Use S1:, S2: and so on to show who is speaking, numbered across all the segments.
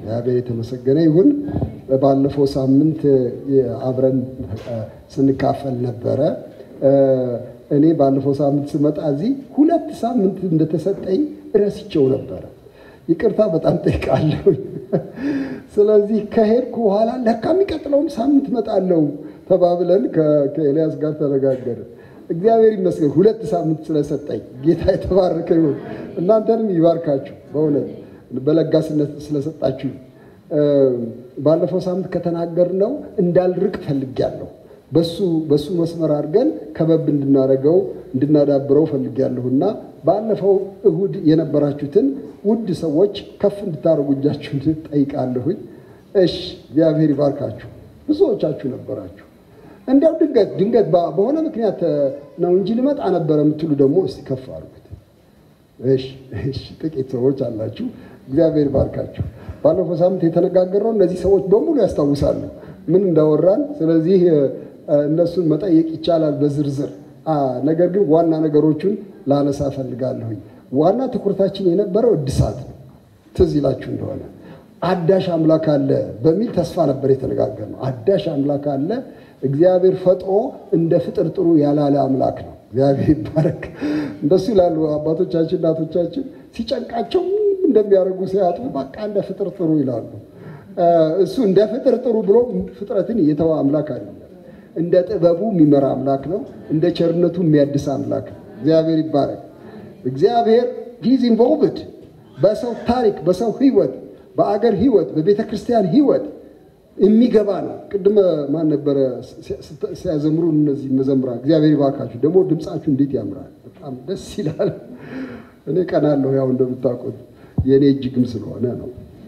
S1: እግዚአብሔር የተመሰገነ ይሁን። ባለፈው ሳምንት አብረን ስንካፈል ነበረ። እኔ ባለፈው ሳምንት ስመጣ እዚህ ሁለት ሳምንት እንደተሰጠኝ ረስቼው ነበረ። ይቅርታ በጣም ጠይቃለሁ። ስለዚህ ከሄድኩ በኋላ ለካ የሚቀጥለውም ሳምንት እመጣለሁ ተባብለን ከኤልያስ ጋር ተነጋገረ። እግዚአብሔር ይመስገን ሁለት ሳምንት ስለሰጠኝ ጌታ የተባረከ ይሁን። እናንተንም ይባርካችሁ በእውነት በለጋስነት ስለሰጣችሁ። ባለፈው ሳምንት ከተናገርነው እንዳልርቅ ፈልጌያለሁ። በሱ በሱ መስመር አድርገን ከበብ እንድናደርገው እንድናዳብረው ፈልጌያለሁ እና ባለፈው እሁድ የነበራችሁትን ውድ ሰዎች ከፍ እንድታደርጉ እጃችሁን ጠይቃለሁኝ። እሺ እግዚአብሔር ይባርካችሁ። ብዙዎቻችሁ ነበራችሁ። እንዲያው ድንገት ድንገት በሆነ ምክንያት ነው እንጂ ልመጣ ነበረ የምትሉ ደግሞ እስቲ ከፍ አድርጉት። እሺ እሺ፣ ጥቂት ሰዎች አላችሁ። እግዚአብሔር ይባርካችሁ። ባለፈው ሳምንት የተነጋገረው እነዚህ ሰዎች በሙሉ ያስታውሳሉ ምን እንዳወራን። ስለዚህ እነሱን መጠየቅ ይቻላል በዝርዝር ነገር ግን ዋና ነገሮቹን ላነሳ ፈልጋለሁኝ። ዋና ትኩረታችን የነበረው እድሳት ነው። ትዝ ይላችሁ እንደሆነ አዳሽ አምላክ አለ በሚል ተስፋ ነበር የተነጋገርነው። አዳሽ አምላክ አለ። እግዚአብሔር ፈጥሮ እንደ ፍጥር ጥሩ ያላለ አምላክ ነው። እግዚአብሔር ይባረክ። እንደሱ ይላሉ አባቶቻችን እናቶቻችን። ሲጨንቃቸው እንደሚያደርጉ ሲያጡ በቃ እንደ ፍጥር ጥሩ ይላሉ። እሱ እንደ ፍጥር ጥሩ ብሎ ፍጥረትን የተወ አምላክ አይደለም። እንደ ጥበቡ የሚመራ አምላክ ነው። እንደ ቸርነቱ የሚያድስ አምላክ ነው። እግዚአብሔር ይባረክ። እግዚአብሔር ሂዝ ኢንቮልቭድ በሰው ታሪክ፣ በሰው ህይወት፣ በአገር ህይወት፣ በቤተ ክርስቲያን ህይወት የሚገባ ነው። ቅድመ ማን ነበረ ሲያዘምሩ እነዚህ መዘምራን? እግዚአብሔር ይባርካችሁ። ደግሞ ድምፃችሁ እንዴት ያምራል! በጣም ደስ ይላል። እኔ ቀናለሁ፣ ያው እንደምታውቁት የእኔ እጅግም ስለሆነ ነው።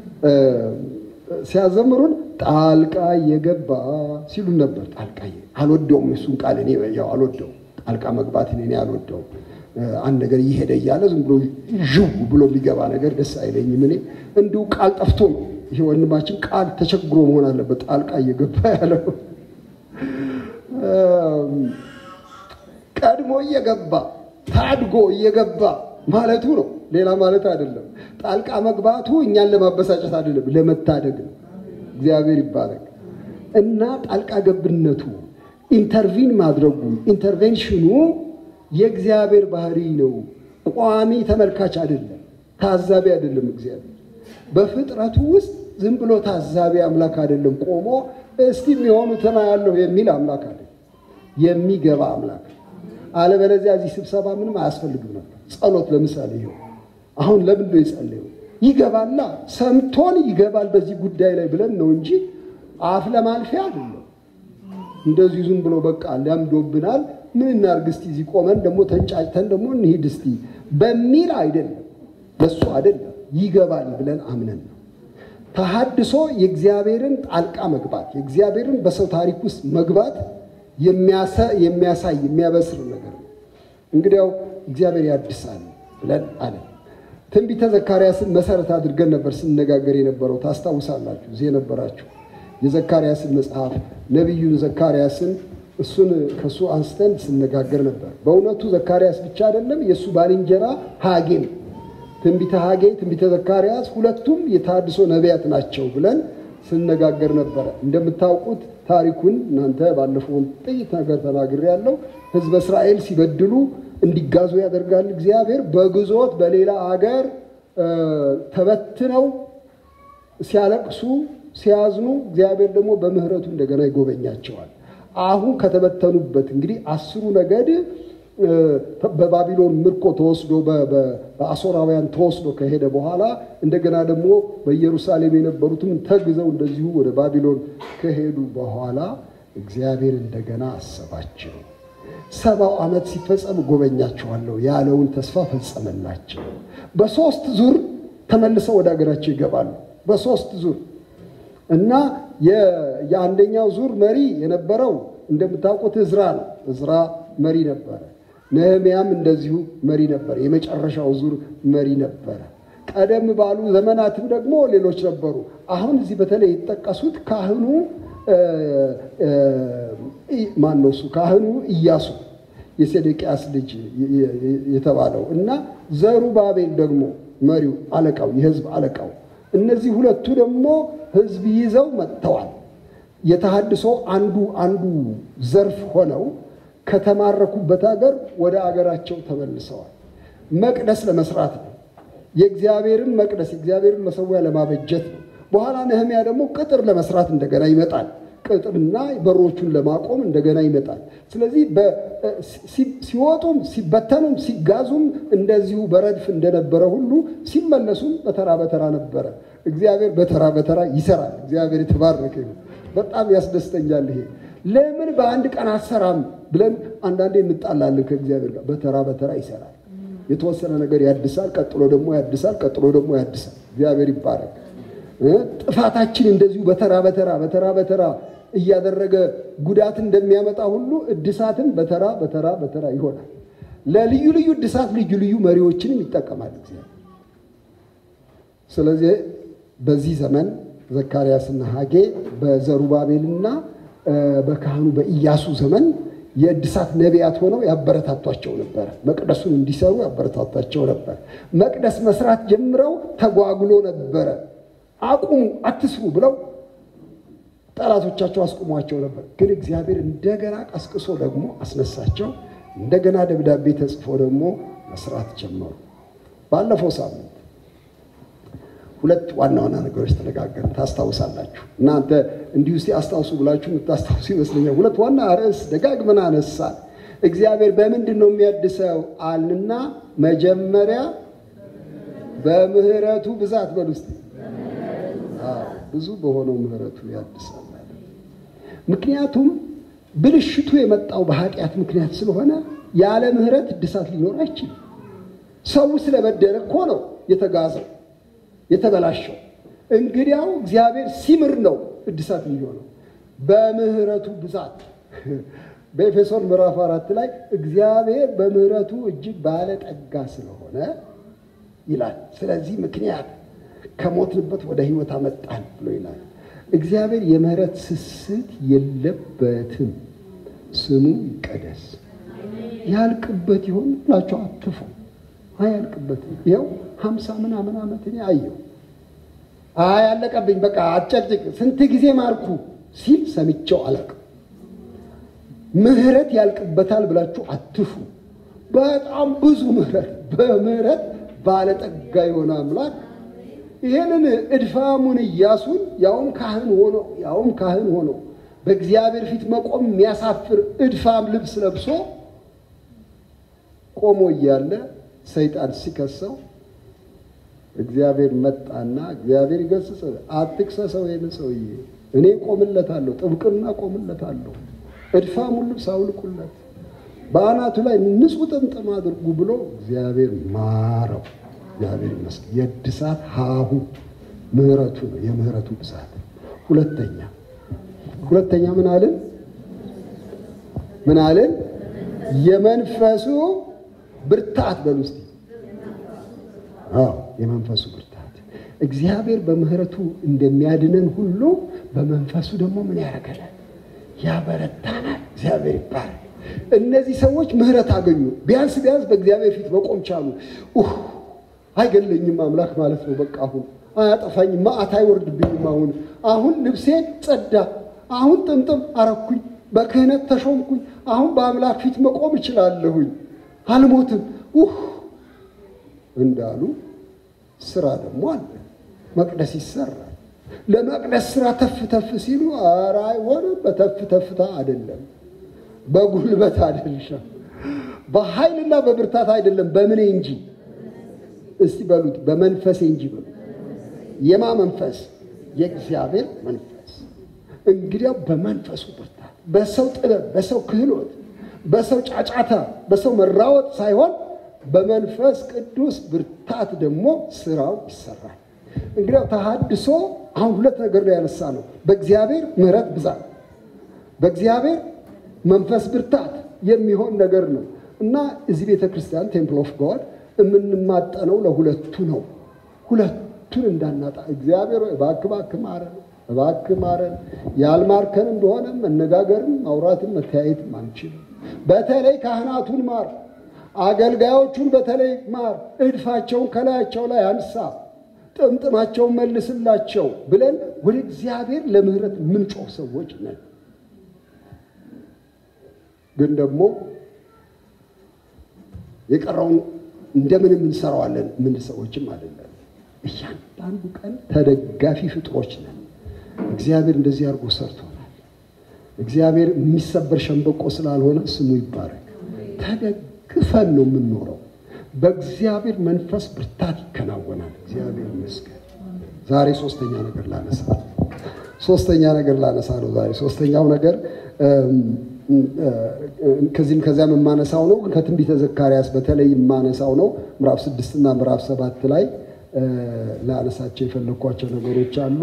S1: ሲያዘምሩን ጣልቃ የገባ ሲሉን ነበር። ጣልቃ አልወደውም፣ እሱን ቃል እኔ ያው አልወደውም። ጣልቃ መግባትን እኔ አልወደውም። አንድ ነገር እየሄደ እያለ ዝም ብሎ ዥው ብሎ የሚገባ ነገር ደስ አይለኝም። እኔ እንዲሁ ቃል ጠፍቶ ነው። ይሄ ወንድማችን ቃል ተቸግሮ መሆን አለበት ጣልቃ እየገባ ያለው። ቀድሞ እየገባ ታድጎ እየገባ ማለቱ ነው። ሌላ ማለት አይደለም። ጣልቃ መግባቱ እኛን ለማበሳጨት አይደለም፣ ለመታደግ ነው። እግዚአብሔር ይባረክ እና ጣልቃ ገብነቱ ኢንተርቪን ማድረጉ ኢንተርቬንሽኑ የእግዚአብሔር ባህሪ ነው። ቋሚ ተመልካች አይደለም፣ ታዛቢ አይደለም። እግዚአብሔር በፍጥረቱ ውስጥ ዝም ብሎ ታዛቢ አምላክ አይደለም። ቆሞ እስቲ የሚሆኑትን አያለሁ የሚል አምላክ አይደለም፣ የሚገባ አምላክ። አለበለዚያ እዚህ ስብሰባ ምንም አያስፈልግም ነበር። ጸሎት ለምሳሌ ይኸው አሁን ለምን ነው የጸለየው? ይገባላ፣ ሰምቶን ይገባል በዚህ ጉዳይ ላይ ብለን ነው እንጂ አፍ ለማልፊያ አይደለም። እንደዚሁ ዝም ብሎ በቃ ሊያምዶብናል ምን እናርግ እስቲ እዚህ ቆመን ደግሞ ተንጫጭተን ደግሞ እንሂድ እስቲ በሚል አይደለም፣ በሱ አይደለም። ይገባል ብለን አምነን ነው። ተሐድሶ የእግዚአብሔርን ጣልቃ መግባት የእግዚአብሔርን በሰው ታሪክ ውስጥ መግባት የሚያሳይ የሚያበስር ነገር ነው። እንግዲያው እግዚአብሔር ያድሳል ብለን አለ። ትንቢተ ዘካርያስን መሰረት አድርገን ነበር ስንነጋገር የነበረው ታስታውሳላችሁ። እዚህ የነበራችሁ የዘካርያስን መጽሐፍ ነቢዩን ዘካርያስን እሱን ከእሱ አንስተን ስነጋገር ነበር። በእውነቱ ዘካርያስ ብቻ አይደለም፣ የእሱ ባልንጀራ ሐጌም ትንቢተ ሐጌ፣ ትንቢተ ዘካርያስ ሁለቱም የተሐድሶ ነቢያት ናቸው ብለን ስነጋገር ነበረ። እንደምታውቁት ታሪኩን እናንተ ባለፈውን ጥቂት ነገር ተናግሬ ያለው ሕዝበ እስራኤል ሲበድሉ እንዲጋዙ ያደርጋል እግዚአብሔር። በግዞት በሌላ አገር ተበትነው ሲያለቅሱ ሲያዝኑ እግዚአብሔር ደግሞ በምሕረቱ እንደገና ይጎበኛቸዋል። አሁን ከተበተኑበት እንግዲህ አስሩ ነገድ በባቢሎን ምርኮ ተወስዶ በአሦራውያን ተወስዶ ከሄደ በኋላ እንደገና ደግሞ በኢየሩሳሌም የነበሩትም ተግዘው እንደዚሁ ወደ ባቢሎን ከሄዱ በኋላ እግዚአብሔር እንደገና አሰባቸው። ሰባው ዓመት ሲፈጸም ጎበኛቸዋለሁ ያለውን ተስፋ ፈጸመላቸው። በሶስት ዙር ተመልሰው ወደ ሀገራቸው ይገባሉ። በሶስት ዙር እና የአንደኛው ዙር መሪ የነበረው እንደምታውቁት እዝራ ነው። እዝራ መሪ ነበረ። ነህምያም እንደዚሁ መሪ ነበረ። የመጨረሻው ዙር መሪ ነበረ። ቀደም ባሉ ዘመናትም ደግሞ ሌሎች ነበሩ። አሁን እዚህ በተለይ የተጠቀሱት ካህኑ ማን ነው? እሱ ካህኑ ኢያሱ የሴዴቅያስ ልጅ የተባለው እና ዘሩባቤል ደግሞ መሪው አለቃው፣ የህዝብ አለቃው እነዚህ ሁለቱ ደግሞ ህዝብ ይዘው መጥተዋል። የተሃድሶ አንዱ አንዱ ዘርፍ ሆነው ከተማረኩበት ሀገር ወደ አገራቸው ተመልሰዋል። መቅደስ ለመስራት ነው። የእግዚአብሔርን መቅደስ የእግዚአብሔርን መሰዊያ ለማበጀት ነው። በኋላ ነህሚያ ደግሞ ቅጥር ለመስራት እንደገና ይመጣል። ቅጥርና በሮቹን ለማቆም እንደገና ይመጣል። ስለዚህ ሲወጡም ሲበተኑም ሲጋዙም እንደዚሁ በረድፍ እንደነበረ ሁሉ ሲመለሱም በተራ በተራ ነበረ። እግዚአብሔር በተራ በተራ ይሰራል። እግዚአብሔር የተባረከ ይሁን። በጣም ያስደስተኛል። ይሄ ለምን በአንድ ቀን አሰራም ብለን አንዳንዴ እንጣላለን ከእግዚአብሔር ጋር። በተራ በተራ ይሰራል። የተወሰነ ነገር ያድሳል፣ ቀጥሎ ደግሞ ያድሳል፣ ቀጥሎ ደግሞ ያድሳል። እግዚአብሔር ይባረክ። ጥፋታችን እንደዚሁ በተራ በተራ በተራ በተራ እያደረገ ጉዳት እንደሚያመጣ ሁሉ እድሳትን በተራ በተራ በተራ ይሆናል። ለልዩ ልዩ እድሳት ልዩ ልዩ መሪዎችንም ይጠቀማል እግዚአብሔር። ስለዚህ በዚህ ዘመን ዘካርያስና ሐጌ በዘሩባቤልና በካህኑ በኢያሱ ዘመን የእድሳት ነቢያት ሆነው ያበረታቷቸው ነበር። መቅደሱን እንዲሰሩ ያበረታቷቸው ነበር። መቅደስ መስራት ጀምረው ተጓጉሎ ነበረ። አቁሙ፣ አትስሩ ብለው ጠላቶቻቸው አስቁሟቸው ነበር። ግን እግዚአብሔር እንደገና ቀስቅሶ ደግሞ አስነሳቸው። እንደገና ደብዳቤ ተጽፎ ደግሞ መስራት ጀመሩ። ባለፈው ሳምንት ሁለት ዋና ዋና ነገሮች ተነጋገርን። ታስታውሳላችሁ። እናንተ እንዲሁ እስቲ አስታውሱ ብላችሁ የምታስታውሱ ይመስለኛል። ሁለት ዋና ርዕስ ደጋግመን አነሳን። እግዚአብሔር በምንድን ነው የሚያድሰው አልንና መጀመሪያ በምህረቱ ብዛት በሉ እስቲ ብዙ በሆነው ምህረቱ ያድሳል። ምክንያቱም ብልሽቱ የመጣው በኃጢአት ምክንያት ስለሆነ ያለ ምህረት እድሳት ሊኖር አይችልም። ሰው ስለበደለ እኮ ነው የተጋዘው የተበላሸው። እንግዲያው እግዚአብሔር ሲምር ነው እድሳት የሚሆነው በምህረቱ ብዛት። በኤፌሶን ምዕራፍ አራት ላይ እግዚአብሔር በምህረቱ እጅግ ባለጠጋ ስለሆነ ይላል። ስለዚህ ምክንያት ከሞትንበት ወደ ሕይወት አመጣን ብሎ ይላል። እግዚአብሔር የምህረት ስስት የለበትም። ስሙ ይቀደስ። ያልቅበት ይሆን ብላችሁ አትፉ። አያልቅበትም። ይኸው ሀምሳ ምናምን ዓመት እኔ አየሁ። አይ ያለቀብኝ በቃ አጨቅጭቅ፣ ስንት ጊዜ ማርኩ ሲል ሰምቼው አላውቅም። ምህረት ያልቅበታል ብላችሁ አትፉ። በጣም ብዙ ምህረት በምህረት ባለጠጋ የሆነ አምላክ ይህንን እድፋሙን ኢያሱን ያውም ካህን ሆኖ ያውም ካህን ሆኖ በእግዚአብሔር ፊት መቆም የሚያሳፍር እድፋም ልብስ ለብሶ ቆሞ እያለ ሰይጣን ሲከሰው እግዚአብሔር መጣና እግዚአብሔር ይገስጽ፣ አትክሰሰው፣ ይህን ሰውዬ እኔ ቆምለታለሁ፣ ጥብቅና ቆምለታለሁ፣ እድፋሙን ልብስ አውልቁለት፣ በአናቱ ላይ ንጹሕ ጥምጥም አድርጉ ብሎ እግዚአብሔር ማረው። እግዚአብሔር ይመስገን። የእድሳት ሀሁ ምህረቱ ነው፣ የምህረቱ ብዛት። ሁለተኛ ሁለተኛ ምን አልን? ምን አልን? የመንፈሱ ብርታት በሉ እስቲ። አዎ የመንፈሱ ብርታት። እግዚአብሔር በምህረቱ እንደሚያድነን ሁሉ በመንፈሱ ደግሞ ምን ያደርገናል? ያበረታናል። እግዚአብሔር ይባላል። እነዚህ ሰዎች ምህረት አገኙ። ቢያንስ ቢያንስ በእግዚአብሔር ፊት መቆም ቻሉ። አይገለኝም አምላክ ማለት ነው። በቃ አሁን አያጠፋኝም፣ መዓት አይወርድብኝም። አሁን አሁን ልብሴ ጸዳ፣ አሁን ጥምጥም አረኩኝ፣ በክህነት ተሾምኩኝ፣ አሁን በአምላክ ፊት መቆም እችላለሁኝ፣ አልሞትም ውህ እንዳሉ ስራ ደግሞ አለ። መቅደስ ይሰራል። ለመቅደስ ስራ ተፍ ተፍ ሲሉ ኧረ አይሆንም። በተፍ ተፍታ አይደለም፣ በጉልበት አይደለም፣ በኃይልና በብርታት አይደለም፣ በምኔ እንጂ እስቲ በሉት በመንፈሴ እንጂ በሉት። የማ መንፈስ? የእግዚአብሔር መንፈስ። እንግዲያው በመንፈሱ ብርታት፣ በሰው ጥበብ፣ በሰው ክህሎት፣ በሰው ጫጫታ፣ በሰው መራወጥ ሳይሆን በመንፈስ ቅዱስ ብርታት ደግሞ ስራው ይሰራል። እንግዲያው ተሐድሶ አሁን ሁለት ነገር ላይ ያነሳ ነው። በእግዚአብሔር ምሕረት ብዛት፣ በእግዚአብሔር መንፈስ ብርታት የሚሆን ነገር ነው እና እዚህ ቤተ ክርስቲያን ቴምፕል ኦፍ ጋድ የምንማጠነው ለሁለቱ ነው። ሁለቱን እንዳናጣ እግዚአብሔር እባክህ እባክህ ማረን፣ እባክህ ማረን። ያልማርከን እንደሆነ መነጋገርም ማውራትም መተያየትም አንችልም። በተለይ ካህናቱን ማር፣ አገልጋዮቹን በተለይ ማር። እድፋቸውን ከላያቸው ላይ አንሳ። ጥምጥማቸውን መልስላቸው ብለን ወደ እግዚአብሔር ለምህረት የምንጮህ ሰዎች ነን። ግን ደግሞ የቀረውን እንደምንም እንሰራዋለን ምን ሰዎችም አይደለም። እያንዳንዱ ቀን ተደጋፊ ፍጥሮች ነን። እግዚአብሔር እንደዚህ አድርጎ ሰርቶናል። እግዚአብሔር የሚሰበር ሸንበቆ ስላልሆነ ስሙ ይባረክ። ተደግፈን ነው የምንኖረው። በእግዚአብሔር መንፈስ ብርታት ይከናወናል። እግዚአብሔር ይመስገን። ዛሬ ሶስተኛ ነገር ላነሳ ሶስተኛ ነገር ላነሳ ነው። ዛሬ ሶስተኛው ነገር ከዚህም ከዚያም የማነሳው ነው። ከትንቢተ ዘካርያስ በተለይ የማነሳው ነው። ምዕራፍ ስድስትና ምዕራፍ ሰባት ላይ ላነሳቸው የፈለግኳቸው ነገሮች አሉ።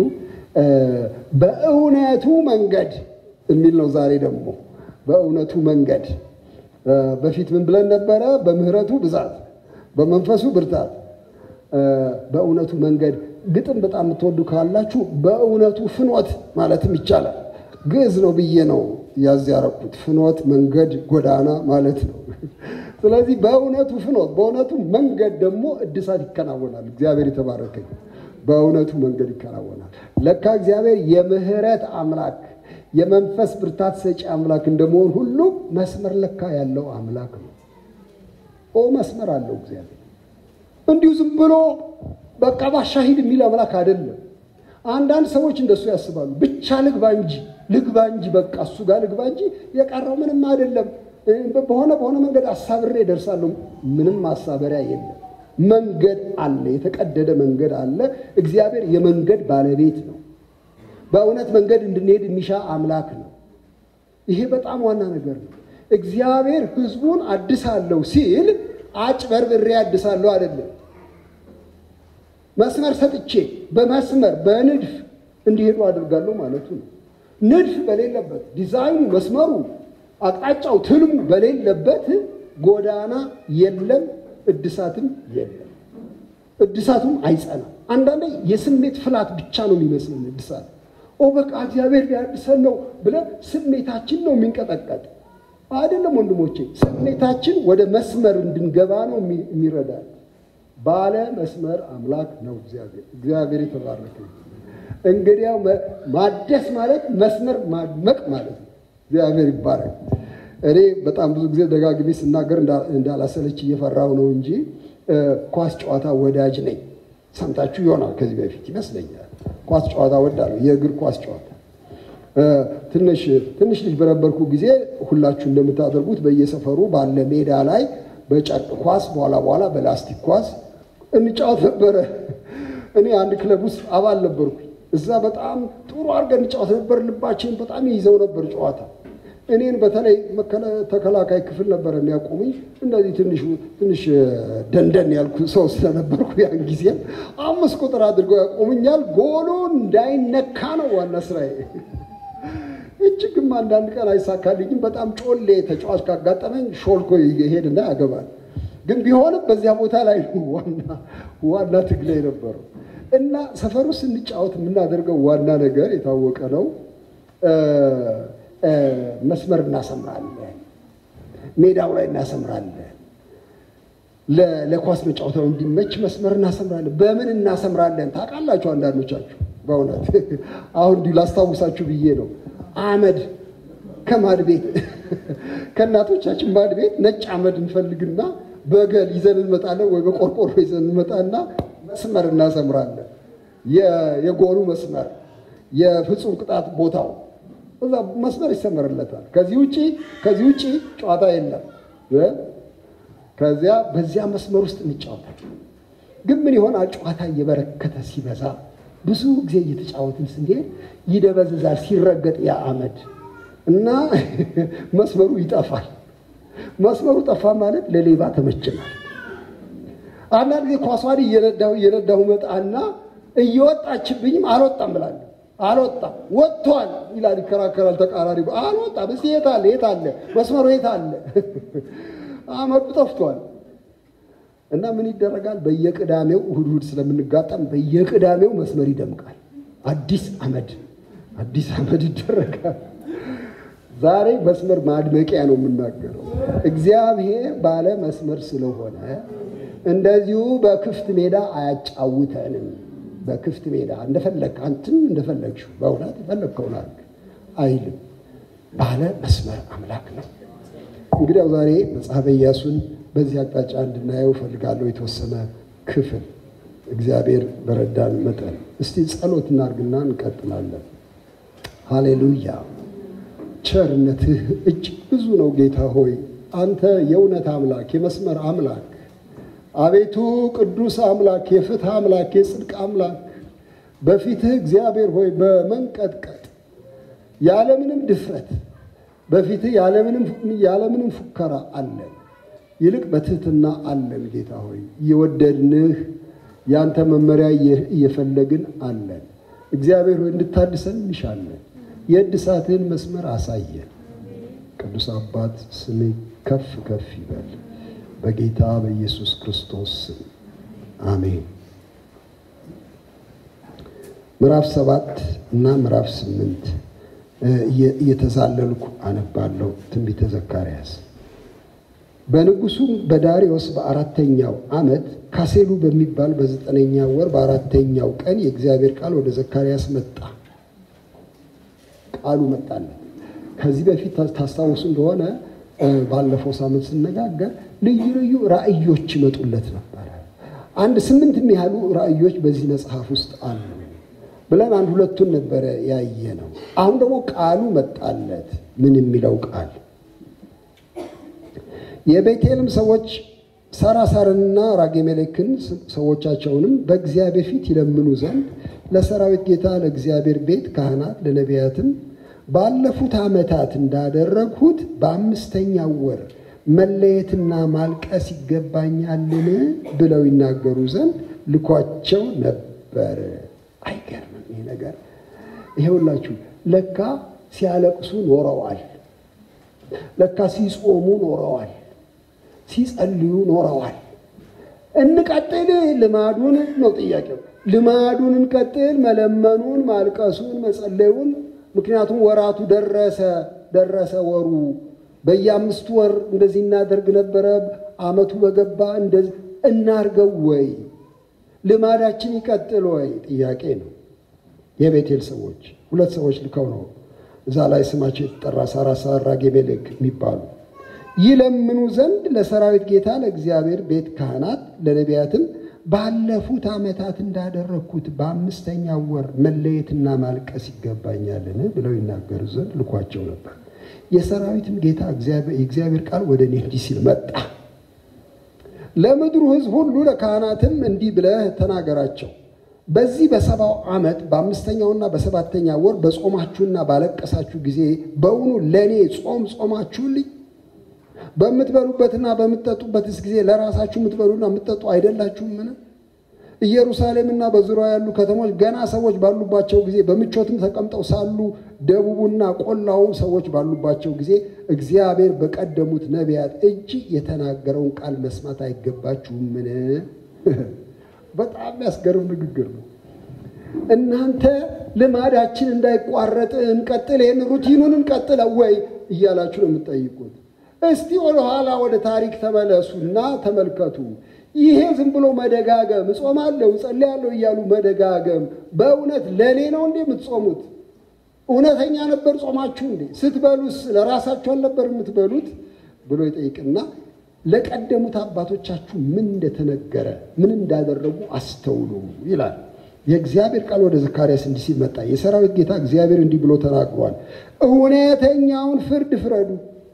S1: በእውነቱ መንገድ የሚል ነው። ዛሬ ደግሞ በእውነቱ መንገድ በፊት ምን ብለን ነበረ? በምህረቱ ብዛት፣ በመንፈሱ ብርታት፣ በእውነቱ መንገድ። ግጥም በጣም የምትወዱ ካላችሁ በእውነቱ ፍኖት ማለትም ይቻላል። ግዕዝ ነው ብዬ ነው ያዝ ያረኩት። ፍኖት መንገድ፣ ጎዳና ማለት ነው። ስለዚህ በእውነቱ ፍኖት፣ በእውነቱ መንገድ ደግሞ እድሳት ይከናወናል። እግዚአብሔር የተባረከ በእውነቱ መንገድ ይከናወናል። ለካ እግዚአብሔር የምህረት አምላክ የመንፈስ ብርታት ሰጪ አምላክ እንደመሆን ሁሉ መስመር ለካ ያለው አምላክ ነው። ኦ መስመር አለው እግዚአብሔር። እንዲሁ ዝም ብሎ በቃ ባሻሂድ የሚል አምላክ አይደለም። አንዳንድ ሰዎች እንደሱ ያስባሉ። ብቻ ልግባ እንጂ ልግባ እንጂ በቃ እሱ ጋር ልግባ እንጂ የቀረው ምንም አይደለም። በሆነ በሆነ መንገድ አሳብሬ ደርሳለሁ። ምንም ማሳበሪያ የለም። መንገድ አለ፣ የተቀደደ መንገድ አለ። እግዚአብሔር የመንገድ ባለቤት ነው። በእውነት መንገድ እንድንሄድ የሚሻ አምላክ ነው። ይሄ በጣም ዋና ነገር ነው። እግዚአብሔር ሕዝቡን አድሳለሁ ሲል አጭበርብሬ አድሳለሁ አይደለም። መስመር ሰጥቼ በመስመር በንድፍ እንዲሄዱ አድርጋለሁ ማለቱ ነው። ንድፍ በሌለበት ዲዛይኑ፣ መስመሩ፣ አቅጣጫው፣ ትልሙ በሌለበት ጎዳና የለም፣ እድሳትም የለም። እድሳቱም አይጸናም። አንዳንዴ የስሜት ፍላት ብቻ ነው የሚመስለን እድሳት ኦ በቃ እግዚአብሔር ሊያድሰን ነው ብለን ስሜታችን ነው የሚንቀጠቀጥ አይደለም ወንድሞቼ። ስሜታችን ወደ መስመር እንድንገባ ነው የሚረዳል። ባለ መስመር አምላክ ነው እግዚአብሔር። እግዚአብሔር የተባረከ እንግዲያው ማደስ ማለት መስመር ማድመቅ ማለት ነው። እግዚአብሔር ይባረክ። እኔ በጣም ብዙ ጊዜ ደጋግሜ ስናገር እንዳላሰለች እየፈራው ነው እንጂ ኳስ ጨዋታ ወዳጅ ነኝ። ሰምታችሁ ይሆናል ከዚህ በፊት ይመስለኛል። ኳስ ጨዋታ ወዳለሁ፣ የእግር ኳስ ጨዋታ። ትንሽ ትንሽ ልጅ በነበርኩ ጊዜ ሁላችሁ እንደምታደርጉት በየሰፈሩ ባለ ሜዳ ላይ በጨርቅ ኳስ በኋላ በኋላ በላስቲክ ኳስ እንጫወት ነበረ። እኔ አንድ ክለብ ውስጥ አባል ነበርኩ። እዛ በጣም ጥሩ አድርገን እንጫወት ነበር። ልባችን በጣም ይይዘው ነበር ጨዋታ። እኔን በተለይ ተከላካይ ክፍል ነበር የሚያቆሙኝ። እንደዚህ ትንሽ ትንሽ ደንደን ያልኩ ሰው ስለነበርኩ ያን ጊዜ አምስት ቁጥር አድርገው ያቆሙኛል። ጎሉ እንዳይነካ ነው ዋና ስራዬ። እጅግም አንዳንድ ቀን አይሳካልኝም። በጣም ጮሌ ተጫዋች ካጋጠመኝ ሾልኮ ይሄድና ያገባል። ግን ቢሆንም በዚያ ቦታ ላይ ዋና ዋና ትግል የነበረው እና ሰፈሩ ስንጫወት የምናደርገው ዋና ነገር የታወቀ ነው። መስመር እናሰምራለን፣ ሜዳው ላይ እናሰምራለን። ለኳስ መጫወታው እንዲመች መስመር እናሰምራለን። በምን እናሰምራለን ታውቃላችሁ? አንዳንዶቻችሁ በእውነት አሁን እንዲሁ ላስታውሳችሁ ብዬ ነው። አመድ ከማድ ቤት ከእናቶቻችን ማድ ቤት ነጭ አመድ እንፈልግና በገል ይዘን እንመጣለን፣ ወይ በቆርቆሮ ይዘን እንመጣና መስመር እናሰምራለን። የጎሉ መስመር፣ የፍጹም ቅጣት ቦታው እዛ መስመር ይሰመርለታል። ከዚህ ውጪ ከዚህ ውጪ ጨዋታ የለም። ከዚያ በዚያ መስመር ውስጥ እንጫወታለን። ግን ምን ይሆናል? ጨዋታ እየበረከተ ሲበዛ ብዙ ጊዜ እየተጫወትን ስንሄድ ይደበዝዛል፣ ሲረገጥ ያ አመድ እና መስመሩ ይጠፋል። መስመሩ ጠፋ ማለት ለሌባ ተመችናል። አንዳንድ ጊዜ ኳሷን እየነዳሁ እየነዳሁ መጣና እየወጣችብኝም አልወጣም ብላለሁ። አልወጣም ወጥቷል ይላል፣ ይከራከራል ተቃራሪ። አልወጣም እስኪ የት አለ የት አለ መስመሩ የት አለ? አመዱ ጠፍቷል። እና ምን ይደረጋል? በየቅዳሜው እሑድ እሑድ ስለምንጋጠም በየቅዳሜው መስመር ይደምቃል። አዲስ አመድ አዲስ አመድ ይደረጋል። ዛሬ መስመር ማድመቂያ ነው የምናገረው። እግዚአብሔር ባለ መስመር ስለሆነ እንደዚሁ በክፍት ሜዳ አያጫውተንም። በክፍት ሜዳ እንደፈለግ አንተም እንደፈለግሽው በእውነት የፈለግከውን አድርግ አይልም። ባለ መስመር አምላክ ነው። እንግዲያው ዛሬ መጽሐፈ ኢያሱን በዚህ አቅጣጫ እንድናየው እፈልጋለሁ። የተወሰነ ክፍል እግዚአብሔር በረዳን መጠን እስቲ ጸሎት እናድርግና እንቀጥላለን። ሃሌሉያ። ቸርነትህ እጅግ ብዙ ነው ጌታ ሆይ አንተ የእውነት አምላክ፣ የመስመር አምላክ፣ አቤቱ ቅዱስ አምላክ፣ የፍትህ አምላክ፣ የጽድቅ አምላክ በፊትህ እግዚአብሔር ሆይ በመንቀጥቀጥ ያለምንም ድፍረት በፊትህ ያለምንም ፉከራ አለን። ይልቅ በትህትና አለን። ጌታ ሆይ እየወደድንህ ያንተ መመሪያ እየፈለግን አለን። እግዚአብሔር ሆይ እንድታድሰን እንሻለን። የእድሳትህን መስመር አሳየን። ቅዱስ አባት ስምህ ከፍ ከፍ ይበል። በጌታ በኢየሱስ ክርስቶስ ስም አሜን። ምዕራፍ ሰባት እና ምዕራፍ ስምንት እየተዛለልኩ አነባለሁ። ትንቢተ ዘካርያስ በንጉሱም በዳሪዮስ በአራተኛው ዓመት ካሴሉ በሚባል በዘጠነኛ ወር በአራተኛው ቀን የእግዚአብሔር ቃል ወደ ዘካርያስ መጣ። ቃሉ መጣለት። ከዚህ በፊት ታስታውሱ እንደሆነ ባለፈው ሳምንት ስነጋገር ልዩ ልዩ ራእዮች ይመጡለት ነበረ። አንድ ስምንት የሚያህሉ ራእዮች በዚህ መጽሐፍ ውስጥ አሉ ብለን አንድ ሁለቱን ነበረ ያየ ነው። አሁን ደግሞ ቃሉ መጣለት። ምን የሚለው ቃል የቤቴልም ሰዎች ሳራሳርንና ራጌሜሌክን ሰዎቻቸውንም በእግዚአብሔር ፊት ይለምኑ ዘንድ ለሰራዊት ጌታ ለእግዚአብሔር ቤት ካህናት ለነቢያትም ባለፉት ዓመታት እንዳደረግሁት በአምስተኛው ወር መለየትና ማልቀስ ይገባኛልን ብለው ይናገሩ ዘንድ ልኳቸው ነበር። አይገርምም ይህ ነገር? ይሄውላችሁ ለካ ሲያለቅሱ ኖረዋል። ለካ ሲጾሙ ኖረዋል። ሲጸልዩ ኖረዋል። እንቀጥል ልማዱን ነው ጥያቄው። ልማዱን እንቀጥል፣ መለመኑን፣ ማልቀሱን፣ መጸለዩን። ምክንያቱም ወራቱ ደረሰ ደረሰ ወሩ። በየአምስቱ ወር እንደዚህ እናደርግ ነበረ። ዓመቱ በገባ እንደዚህ እናርገው ወይ ልማዳችን ይቀጥል ወይ ጥያቄ ነው። የቤቴል ሰዎች ሁለት ሰዎች ልከው ነው እዛ ላይ ስማቸው የተጠራ ሳራሳር ራጌሜሌክ የሚባሉ ይለምኑ ዘንድ ለሰራዊት ጌታ ለእግዚአብሔር ቤት ካህናት ለነቢያትም ባለፉት ዓመታት እንዳደረግኩት በአምስተኛው ወር መለየትና ማልቀስ ይገባኛልን ብለው ይናገሩ ዘንድ ልኳቸው ነበር። የሰራዊትም ጌታ የእግዚአብሔር ቃል ወደ እኔ እንዲህ ሲል መጣ። ለምድሩ ሕዝብ ሁሉ ለካህናትም እንዲህ ብለህ ተናገራቸው በዚህ በሰባው ዓመት በአምስተኛውና በሰባተኛ ወር በጾማችሁና ባለቀሳችሁ ጊዜ በውኑ ለእኔ ጾም ጾማችሁልኝ? በምትበሉበትና በምትጠጡበትስ ጊዜ ለራሳችሁ የምትበሉና የምትጠጡ አይደላችሁምን? ኢየሩሳሌምና በዙሪያ ያሉ ከተሞች ገና ሰዎች ባሉባቸው ጊዜ በምቾትም ተቀምጠው ሳሉ ደቡቡና ቆላውም ሰዎች ባሉባቸው ጊዜ እግዚአብሔር በቀደሙት ነቢያት እጅ የተናገረውን ቃል መስማት አይገባችሁምን? በጣም የሚያስገርም ንግግር ነው። እናንተ ልማዳችን እንዳይቋረጥ እንቀጥል፣ ይህን ሩቲኑን እንቀጥለ ወይ እያላችሁ ነው የምትጠይቁት። እስቲ ወደኋላ ወደ ታሪክ ተመለሱና ተመልከቱ። ይሄ ዝም ብሎ መደጋገም እጾማለሁ እጸልያለሁ እያሉ መደጋገም በእውነት ለእኔ ነው እንዴ የምትጾሙት? እውነተኛ ነበር ጾማችሁ እንዴ? ስትበሉስ ለራሳችሁ አልነበር የምትበሉት ብሎ ይጠይቅና ለቀደሙት አባቶቻችሁ ምን እንደተነገረ ምን እንዳደረጉ አስተውሉ ይላል። የእግዚአብሔር ቃል ወደ ዘካርያስ እንዲህ ሲል መጣ። የሰራዊት ጌታ እግዚአብሔር እንዲህ ብሎ ተናግሯል። እውነተኛውን ፍርድ ፍረዱ፣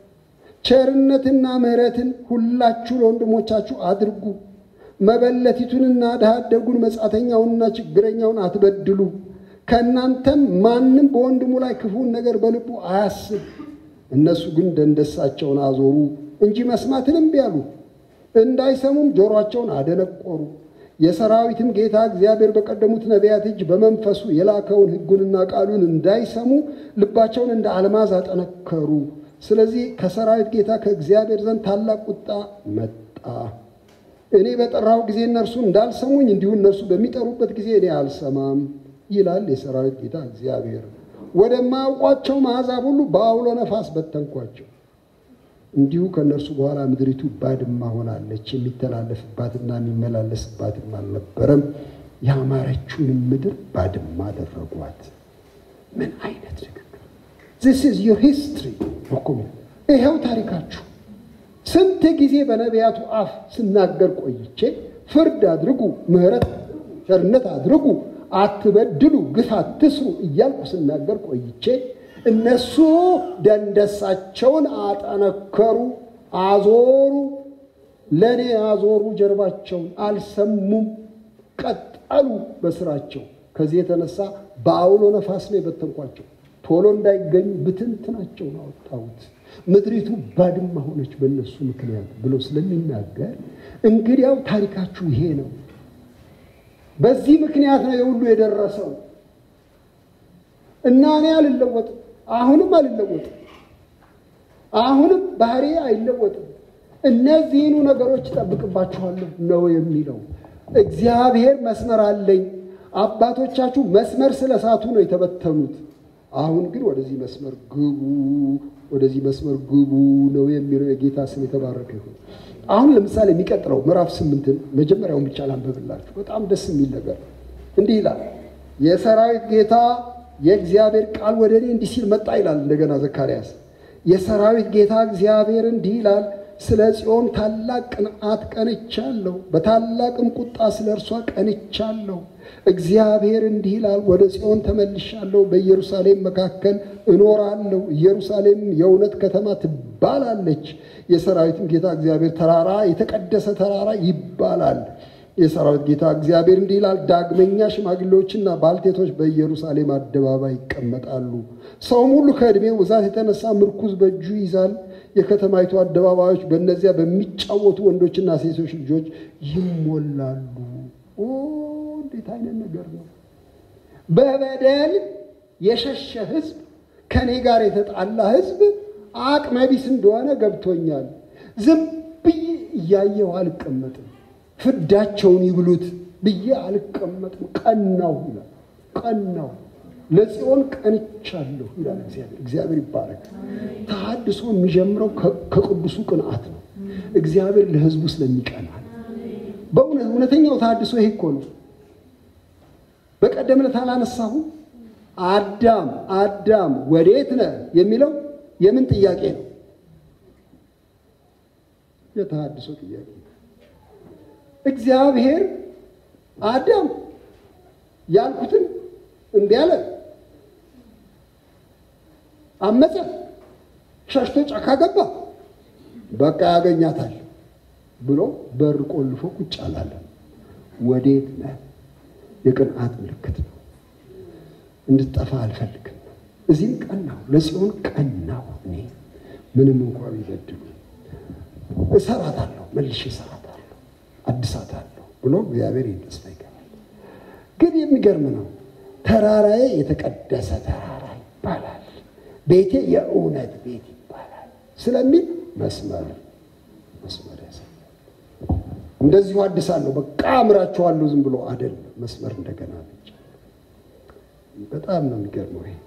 S1: ቸርነትና ምሕረትን ሁላችሁ ለወንድሞቻችሁ አድርጉ። መበለቲቱንና ድሀ አደጉን መጻተኛውንና ችግረኛውን አትበድሉ። ከእናንተም ማንም በወንድሙ ላይ ክፉን ነገር በልቡ አያስብ። እነሱ ግን ደንደሳቸውን አዞሩ እንጂ መስማትን እምቢ አሉ። እንዳይሰሙም ጆሮአቸውን አደነቆሩ። የሰራዊትም ጌታ እግዚአብሔር በቀደሙት ነቢያት እጅ በመንፈሱ የላከውን ሕጉንና ቃሉን እንዳይሰሙ ልባቸውን እንደ አልማዝ አጠነከሩ። ስለዚህ ከሰራዊት ጌታ ከእግዚአብሔር ዘንድ ታላቅ ቁጣ መጣ። እኔ በጠራሁ ጊዜ እነርሱ እንዳልሰሙኝ እንዲሁ እነርሱ በሚጠሩበት ጊዜ እኔ አልሰማም ይላል የሰራዊት ጌታ እግዚአብሔር። ወደማያውቋቸው አሕዛብ ሁሉ በአውሎ ነፋስ በተንኳቸው። እንዲሁ ከእነርሱ በኋላ ምድሪቱ ባድማ ሆናለች፣ የሚተላለፍባትና የሚመላለስባትም አልነበረም ያማረችውንም ምድር ባድማ አደረጓት። ምን አይነት ንግግር! ዚስ ኢዝ ዩር ሂስትሪ እኮ ይኸው ታሪካችሁ። ስንት ጊዜ በነቢያቱ አፍ ስናገር ቆይቼ ፍርድ አድርጉ፣ ምሕረት ቸርነት አድርጉ፣ አትበድሉ፣ ግፍ አትስሩ እያልኩ ስናገር ቆይቼ እነሱ ደንደሳቸውን አጠነከሩ፣ አዞሩ፣ ለእኔ አዞሩ ጀርባቸውን፣ አልሰሙም፣ ቀጠሉ በስራቸው። ከዚህ የተነሳ በአውሎ ነፋስ ነው የበተንኳቸው። ቶሎ እንዳይገኙ ብትንትናቸውን አወጣሁት። ምድሪቱ ባድማ ሆነች በእነሱ ምክንያት ብሎ ስለሚናገር እንግዲያው ታሪካችሁ ይሄ ነው። በዚህ ምክንያት ነው የሁሉ የደረሰው እና እኔ አልለወጥም። አሁንም አልለወጥም። አሁንም ባህሪ አይለወጥም። እነዚህኑ ነገሮች እጠብቅባችኋለሁ ነው የሚለው። እግዚአብሔር መስመር አለኝ። አባቶቻችሁ መስመር ስለሳቱ ነው የተበተኑት። አሁን ግን ወደዚህ መስመር ግቡ፣ ወደዚህ መስመር ግቡ ነው የሚለው። የጌታ ስም የተባረከ ይሁን። አሁን ለምሳሌ የሚቀጥለው ምዕራፍ ስምንትን መጀመሪያውን ብቻ ላንበብላችሁ። በጣም ደስ የሚል ነገር እንዲህ ይላል። የሰራዊት ጌታ የእግዚአብሔር ቃል ወደ እኔ እንዲህ ሲል መጣ ይላል። እንደገና ዘካርያስ የሰራዊት ጌታ እግዚአብሔር እንዲህ ይላል ስለ ጽዮን ታላቅ ቅንዓት ቀንቻለሁ፣ በታላቅም ቁጣ ስለ እርሷ ቀንቻለሁ። እግዚአብሔር እንዲህ ይላል፣ ወደ ጽዮን ተመልሻለሁ፣ በኢየሩሳሌም መካከል እኖራለሁ። ኢየሩሳሌም የእውነት ከተማ ትባላለች። የሰራዊትም ጌታ እግዚአብሔር ተራራ የተቀደሰ ተራራ ይባላል። የሰራዊት ጌታ እግዚአብሔር እንዲህ ይላል፣ ዳግመኛ ሽማግሌዎችና ባልቴቶች በኢየሩሳሌም አደባባይ ይቀመጣሉ። ሰውም ሁሉ ከዕድሜው ብዛት የተነሳ ምርኩዝ በእጁ ይዛል። የከተማይቱ አደባባዮች በእነዚያ በሚጫወቱ ወንዶችና ሴቶች ልጆች ይሞላሉ። ኦ እንዴት አይነት ነገር ነው! በበደል የሸሸ ሕዝብ ከእኔ ጋር የተጣላ ሕዝብ አቅመ ቢስ እንደሆነ ገብቶኛል። ዝም ብዬ እያየው አልቀመጥም። ፍዳቸውን ይብሉት ብዬ አልቀመጥም። ቀናው ይላል። ቀናው ለጽዮን ቀንቻለሁ ይላል እግዚአብሔር። እግዚአብሔር ይባረክ። ተሐድሶ የሚጀምረው ከቅዱሱ ቅንዓት ነው። እግዚአብሔር ለሕዝቡ ስለሚቀናል። በእውነት እውነተኛው ተሐድሶ ይሄ እኮ ነው። በቀደም ዕለት አላነሳሁም? አዳም አዳም ወዴት ነህ የሚለው የምን ጥያቄ ነው? የተሐድሶ ጥያቄ እግዚአብሔር አዳም ያልኩትን እምቢ አለ፣ አመፀ፣ ሸሽቶ ጫካ ገባ። በቃ ያገኛታል ብሎ በር ቆልፎ ቁጭ አላለ። ወዴት ነህ? የቅንዓት ምልክት ነው። እንድትጠፋ አልፈልግም። እዚህም ቀናው፣ ለጽዮን ቀናው። እኔ ምንም እንኳ ቢበድሉ እሰራታለሁ፣ መልሼ እሰራታለሁ አድሳታለሁ ብሎ እግዚአብሔር ተስፋ ይገባል። ግን የሚገርም ነው። ተራራዬ የተቀደሰ ተራራ ይባላል፣ ቤቴ የእውነት ቤት ይባላል ስለሚል መስመር መስመር ያሳያል። እንደዚሁ አድሳለሁ፣ በቃ አምራችኋለሁ ዝም ብሎ አይደለም። መስመር እንደገና ብቻ። በጣም ነው የሚገርመው ይሄ።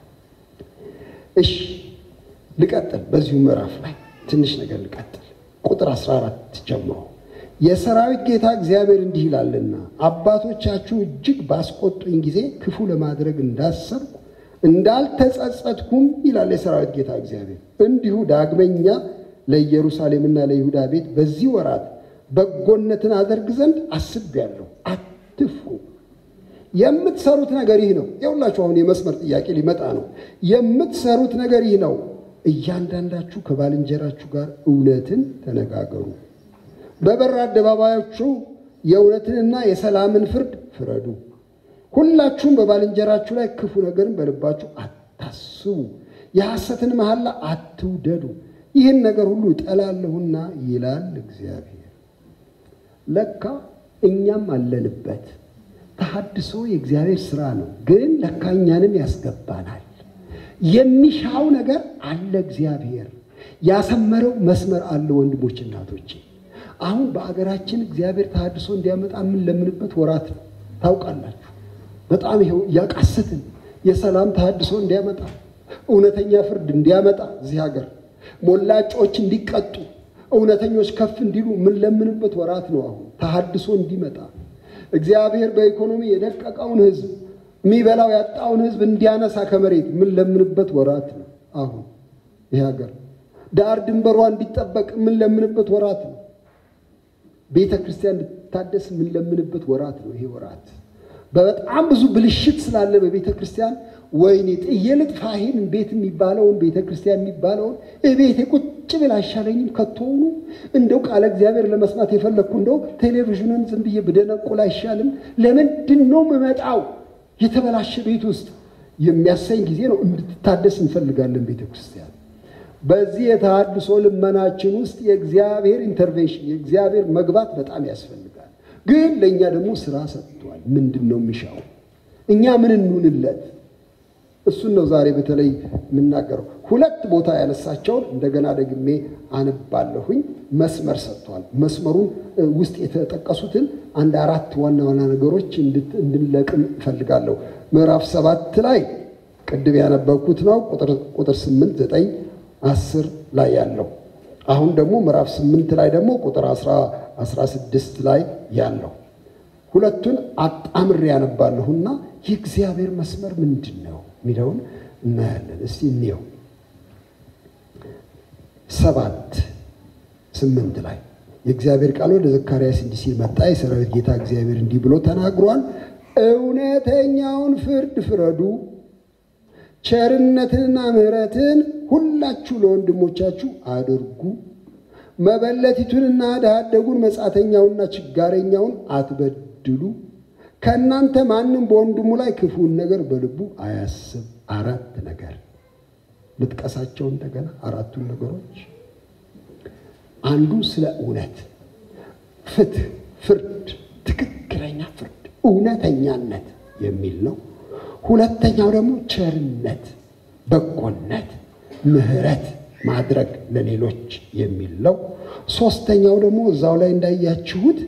S1: እሺ ልቀጥል፣ በዚሁ ምዕራፍ ላይ ትንሽ ነገር ልቀጥል። ቁጥር 14 ጀምሮ የሰራዊት ጌታ እግዚአብሔር እንዲህ ይላልና አባቶቻችሁ እጅግ ባስቆጡኝ ጊዜ ክፉ ለማድረግ እንዳሰብኩ እንዳልተጸጸትኩም ይላል የሰራዊት ጌታ እግዚአብሔር። እንዲሁ ዳግመኛ ለኢየሩሳሌምና ለይሁዳ ቤት በዚህ ወራት በጎነትን አደርግ ዘንድ አስቤያለሁ። አትፍሩ። የምትሰሩት ነገር ይህ ነው። የሁላችሁ አሁን የመስመር ጥያቄ ሊመጣ ነው። የምትሰሩት ነገር ይህ ነው። እያንዳንዳችሁ ከባልንጀራችሁ ጋር እውነትን ተነጋገሩ በበር አደባባዮቹ የእውነትንና የሰላምን ፍርድ ፍረዱ። ሁላችሁም በባልንጀራችሁ ላይ ክፉ ነገርን በልባችሁ አታስቡ፣ የሐሰትን መሐላ አትውደዱ። ይህን ነገር ሁሉ እጠላለሁና ይላል እግዚአብሔር። ለካ እኛም አለንበት። ተሐድሶ የእግዚአብሔር ስራ ነው፣ ግን ለካ እኛንም ያስገባናል። የሚሻው ነገር አለ። እግዚአብሔር ያሰመረው መስመር አለ። ወንድሞች እናቶቼ አሁን በአገራችን እግዚአብሔር ተሐድሶ እንዲያመጣ የምንለምንበት ወራት ነው። ታውቃላችሁ፣ በጣም ይኸው እያቃሰትን የሰላም ተሐድሶ እንዲያመጣ፣ እውነተኛ ፍርድ እንዲያመጣ፣ እዚህ ሀገር ሞላጮች እንዲቀጡ፣ እውነተኞች ከፍ እንዲሉ የምንለምንበት ወራት ነው። አሁን ተሐድሶ እንዲመጣ እግዚአብሔር በኢኮኖሚ የደቀቀውን ሕዝብ የሚበላው ያጣውን ሕዝብ እንዲያነሳ ከመሬት ምን ለምንበት ወራት ነው። አሁን ይህ ሀገር ዳር ድንበሯ እንዲጠበቅ ምን ለምንበት ወራት ነው። ቤተ ክርስቲያን እንድታደስ ምን ለምንበት ወራት ነው። ይሄ ወራት በጣም ብዙ ብልሽት ስላለ በቤተ ክርስቲያን ወይኔ ጥዬ ልጥፋ ይሄን ቤት የሚባለውን ቤተ ክርስቲያን የሚባለውን እቤቴ ቁጭ ብል አይሻለኝም? ከቶውኑ እንደው ቃለ እግዚአብሔር ለመስማት የፈለግኩ እንደው ቴሌቪዥንን ዝም ብዬ ብደነቁል አይሻልም? ለምንድን ነው የምመጣው የተበላሸ ቤት ውስጥ የሚያሳኝ ጊዜ ነው። እንድትታደስ እንፈልጋለን ቤተ ክርስቲያን። በዚህ የተሃድሶ ልመናችን ውስጥ የእግዚአብሔር ኢንተርቬንሽን የእግዚአብሔር መግባት በጣም ያስፈልጋል። ግን ለእኛ ደግሞ ስራ ሰጥቷል። ምንድን ነው የሚሻው? እኛ ምን እንሁንለት? እሱን ነው ዛሬ በተለይ የምናገረው። ሁለት ቦታ ያነሳቸውን እንደገና ደግሜ አነባለሁኝ። መስመር ሰጥቷል። መስመሩን ውስጥ የተጠቀሱትን አንድ አራት ዋና ዋና ነገሮች እንድንለቅም እፈልጋለሁ። ምዕራፍ ሰባት ላይ ቅድም ያነበብኩት ነው ቁጥር ስምንት ዘጠኝ አስር ላይ ያለው አሁን ደግሞ ምዕራፍ ስምንት ላይ ደግሞ ቁጥር አስራ ስድስት ላይ ያለው ሁለቱን አጣምሬ ያነባለሁና የእግዚአብሔር መስመር ምንድን ነው የሚለውን እናያለን። እስቲ እንየው። ሰባት ስምንት ላይ የእግዚአብሔር ቃል ወደ ዘካርያስ እንዲህ ሲል መጣ። የሰራዊት ጌታ እግዚአብሔር እንዲህ ብሎ ተናግሯል። እውነተኛውን ፍርድ ፍረዱ፣ ቸርነትንና ምሕረትን ሁላችሁ ለወንድሞቻችሁ አድርጉ። መበለቲቱንና ድሀ አደጉን መጻተኛውንና ችጋረኛውን አትበድሉ። ከእናንተ ማንም በወንድሙ ላይ ክፉን ነገር በልቡ አያስብ። አራት ነገር ልጥቀሳቸው እንደገና አራቱን ነገሮች። አንዱ ስለ እውነት፣ ፍትህ፣ ፍርድ፣ ትክክለኛ ፍርድ፣ እውነተኛነት የሚል ነው። ሁለተኛው ደግሞ ቸርነት፣ በጎነት፣ ምሕረት ማድረግ ለሌሎች የሚል ነው። ሶስተኛው ደግሞ እዛው ላይ እንዳያችሁት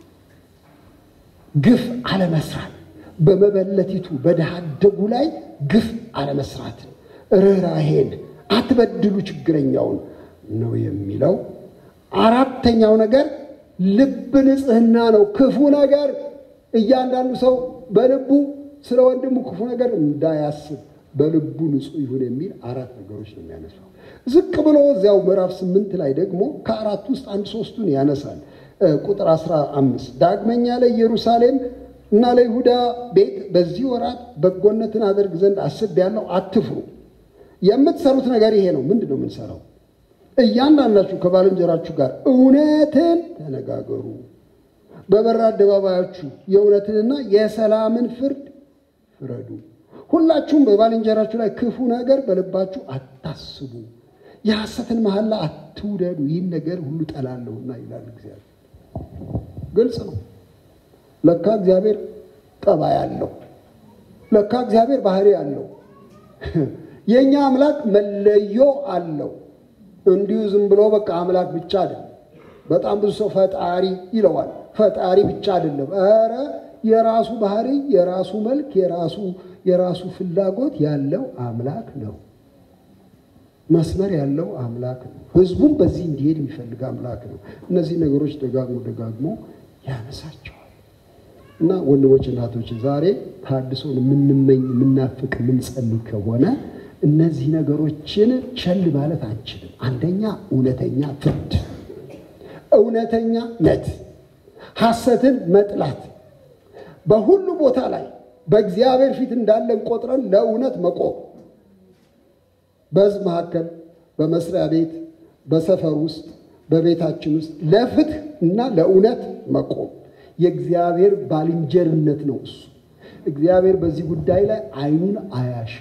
S1: ግፍ አለመስራት፣ በመበለቲቱ በድሃ አደጉ ላይ ግፍ አለመስራት፣ ርኅራሄን፣ አትበድሉ ችግረኛውን ነው የሚለው። አራተኛው ነገር ልብ ንጽሕና ነው። ክፉ ነገር እያንዳንዱ ሰው በልቡ ስለ ወንድሙ ክፉ ነገር እንዳያስብ በልቡ ንጹሕ ይሁን የሚል አራት ነገሮች ነው የሚያነሳው። ዝቅ ብሎ እዚያው ምዕራፍ ስምንት ላይ ደግሞ ከአራት ውስጥ አንድ ሶስቱን ያነሳል። ቁጥር አስራ አምስት ዳግመኛ ለኢየሩሳሌም እና ለይሁዳ ቤት በዚህ ወራት በጎነትን አደርግ ዘንድ አስቤያለሁ፣ አትፍሩ። የምትሰሩት ነገር ይሄ ነው። ምንድን ነው የምንሰራው? እያንዳንዳችሁ ከባልንጀራችሁ ጋር እውነትን ተነጋገሩ፣ በበር አደባባያችሁ የእውነትንና የሰላምን ፍርድ ፍረዱ። ሁላችሁም በባልንጀራችሁ ላይ ክፉ ነገር በልባችሁ አታስቡ፣ የሐሰትን መሐላ አትውደዱ፣ ይህን ነገር ሁሉ ጠላለሁና ይላል እግዚአብሔር። ግልጽ ነው። ለካ እግዚአብሔር ጠባይ አለው። ለካ እግዚአብሔር ባህሪ አለው። የእኛ አምላክ መለዮ አለው። እንዲሁ ዝም ብሎ በቃ አምላክ ብቻ አይደለም። በጣም ብዙ ሰው ፈጣሪ ይለዋል። ፈጣሪ ብቻ አይደለም። ኧረ የራሱ ባህሪ፣ የራሱ መልክ፣ የራሱ የራሱ ፍላጎት ያለው አምላክ ነው። መስመር ያለው አምላክ ነው። ሕዝቡም በዚህ እንዲሄድ የሚፈልግ አምላክ ነው። እነዚህ ነገሮች ደጋግሞ ደጋግሞ ያነሳቸዋል። እና ወንድሞች እናቶች፣ ዛሬ ታድሶን የምንመኝ የምናፍቅ የምንጸልይ ከሆነ እነዚህ ነገሮችን ቸል ማለት አንችልም። አንደኛ እውነተኛ ፍርድ፣ እውነተኛ ነት፣ ሐሰትን መጥላት፣ በሁሉ ቦታ ላይ በእግዚአብሔር ፊት እንዳለን ቆጥረን ለእውነት መቆም፣ በሕዝብ መካከል፣ በመስሪያ ቤት፣ በሰፈር ውስጥ፣ በቤታችን ውስጥ ለፍትህ እና ለእውነት መቆም የእግዚአብሔር ባልንጀርነት ነው። እሱ እግዚአብሔር በዚህ ጉዳይ ላይ ዓይኑን አያሽም።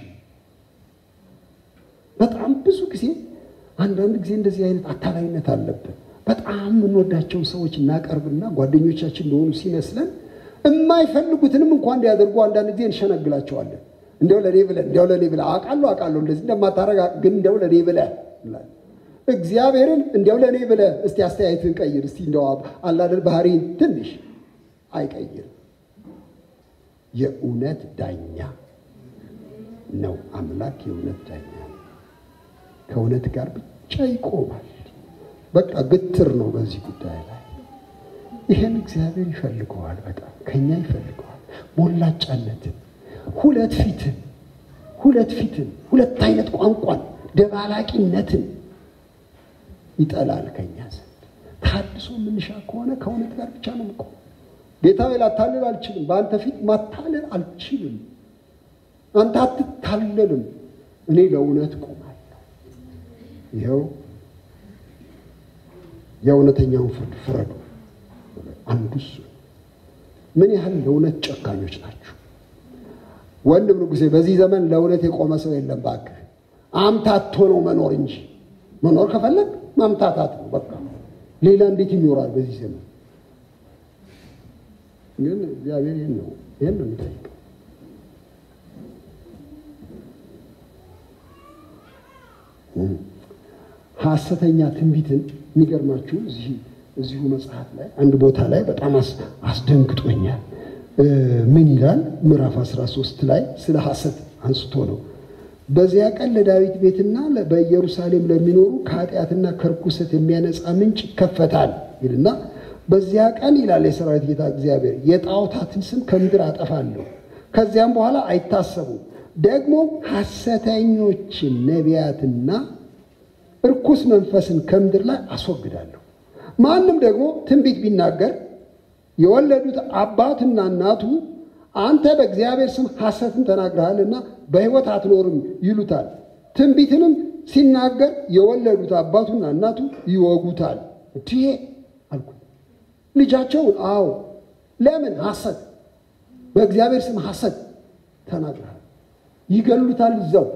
S1: በጣም ብዙ ጊዜ አንዳንድ ጊዜ እንደዚህ አይነት አታላይነት አለብን። በጣም የምንወዳቸውን ሰዎች እናቀርብና ጓደኞቻችን እንደሆኑ ሲመስለን የማይፈልጉትንም እንኳን እንዲያደርጉ አንዳንድ ጊዜ እንሸነግላቸዋለን። እንዲያው ለእኔ ብለህ እንዲያው ለእኔ ብለህ አውቃለሁ አውቃለሁ እንደዚህ እንደማታረግ ግን እንዲያው ለእኔ ብለህ እግዚአብሔርን እንዲያው ለእኔ ብለህ እስቲ አስተያየትን ቀይር እስቲ እንዲያው አላደል ባህሪን ትንሽ አይቀይርም። የእውነት ዳኛ ነው አምላክ የእውነት ዳኛ ነው። ከእውነት ጋር ብቻ ይቆማል። በቃ ግትር ነው በዚህ ጉዳይ ላይ ይህን እግዚአብሔር ይፈልገዋል። በጣም ከኛ ይፈልገዋል። ሞላጫነትን፣ ሁለት ፊትን፣ ሁለት ፊትን፣ ሁለት አይነት ቋንቋን፣ ደባላቂነትን ይጠላል ከኛ ዘንድ። ታድሶ የምንሻ ከሆነ ከእውነት ጋር ብቻ ነው የምቆም። ጌታ ሆይ ላታልል አልችልም። በአንተ ፊት ማታለል አልችልም። አንተ አትታለልም። እኔ ለእውነት ቆማለሁ። ይኸው የእውነተኛውን ፍርድ ፍረዱ። አንዱ እሱ ምን ያህል ለእውነት ጨካኞች ናችሁ? ወንድም ንጉሴ፣ በዚህ ዘመን ለእውነት የቆመ ሰው የለም። እባክህ አምታቶ ነው መኖር እንጂ መኖር ከፈለግ ማምታታት ነው በቃ። ሌላ እንዴት ይኖራል በዚህ ዘመን? ግን እግዚአብሔር ይህን ነው ይህን ነው የሚጠይቀው። ሐሰተኛ ትንቢትን የሚገርማችሁ እዚህ እዚሁ መጽሐፍ ላይ አንድ ቦታ ላይ በጣም አስደንግጦኛል። ምን ይላል? ምዕራፍ 13 ላይ ስለ ሐሰት አንስቶ ነው። በዚያ ቀን ለዳዊት ቤትና በኢየሩሳሌም ለሚኖሩ ከኃጢአትና ከርኩሰት የሚያነጻ ምንጭ ይከፈታል ይልና በዚያ ቀን ይላል የሰራዊት ጌታ እግዚአብሔር የጣዖታትን ስም ከምድር አጠፋለሁ፣ ከዚያም በኋላ አይታሰቡም። ደግሞ ሐሰተኞችን ነቢያትና እርኩስ መንፈስን ከምድር ላይ አስወግዳለሁ። ማንም ደግሞ ትንቢት ቢናገር የወለዱት አባትና እናቱ አንተ በእግዚአብሔር ስም ሐሰትን ተናግረሃልና በሕይወት አትኖርም ይሉታል። ትንቢትንም ሲናገር የወለዱት አባቱና እናቱ ይወጉታል። እንዲህ አልኩ ልጃቸውን። አዎ ለምን ሐሰት በእግዚአብሔር ስም ሐሰት ተናግረሃል። ይገሉታል እዛው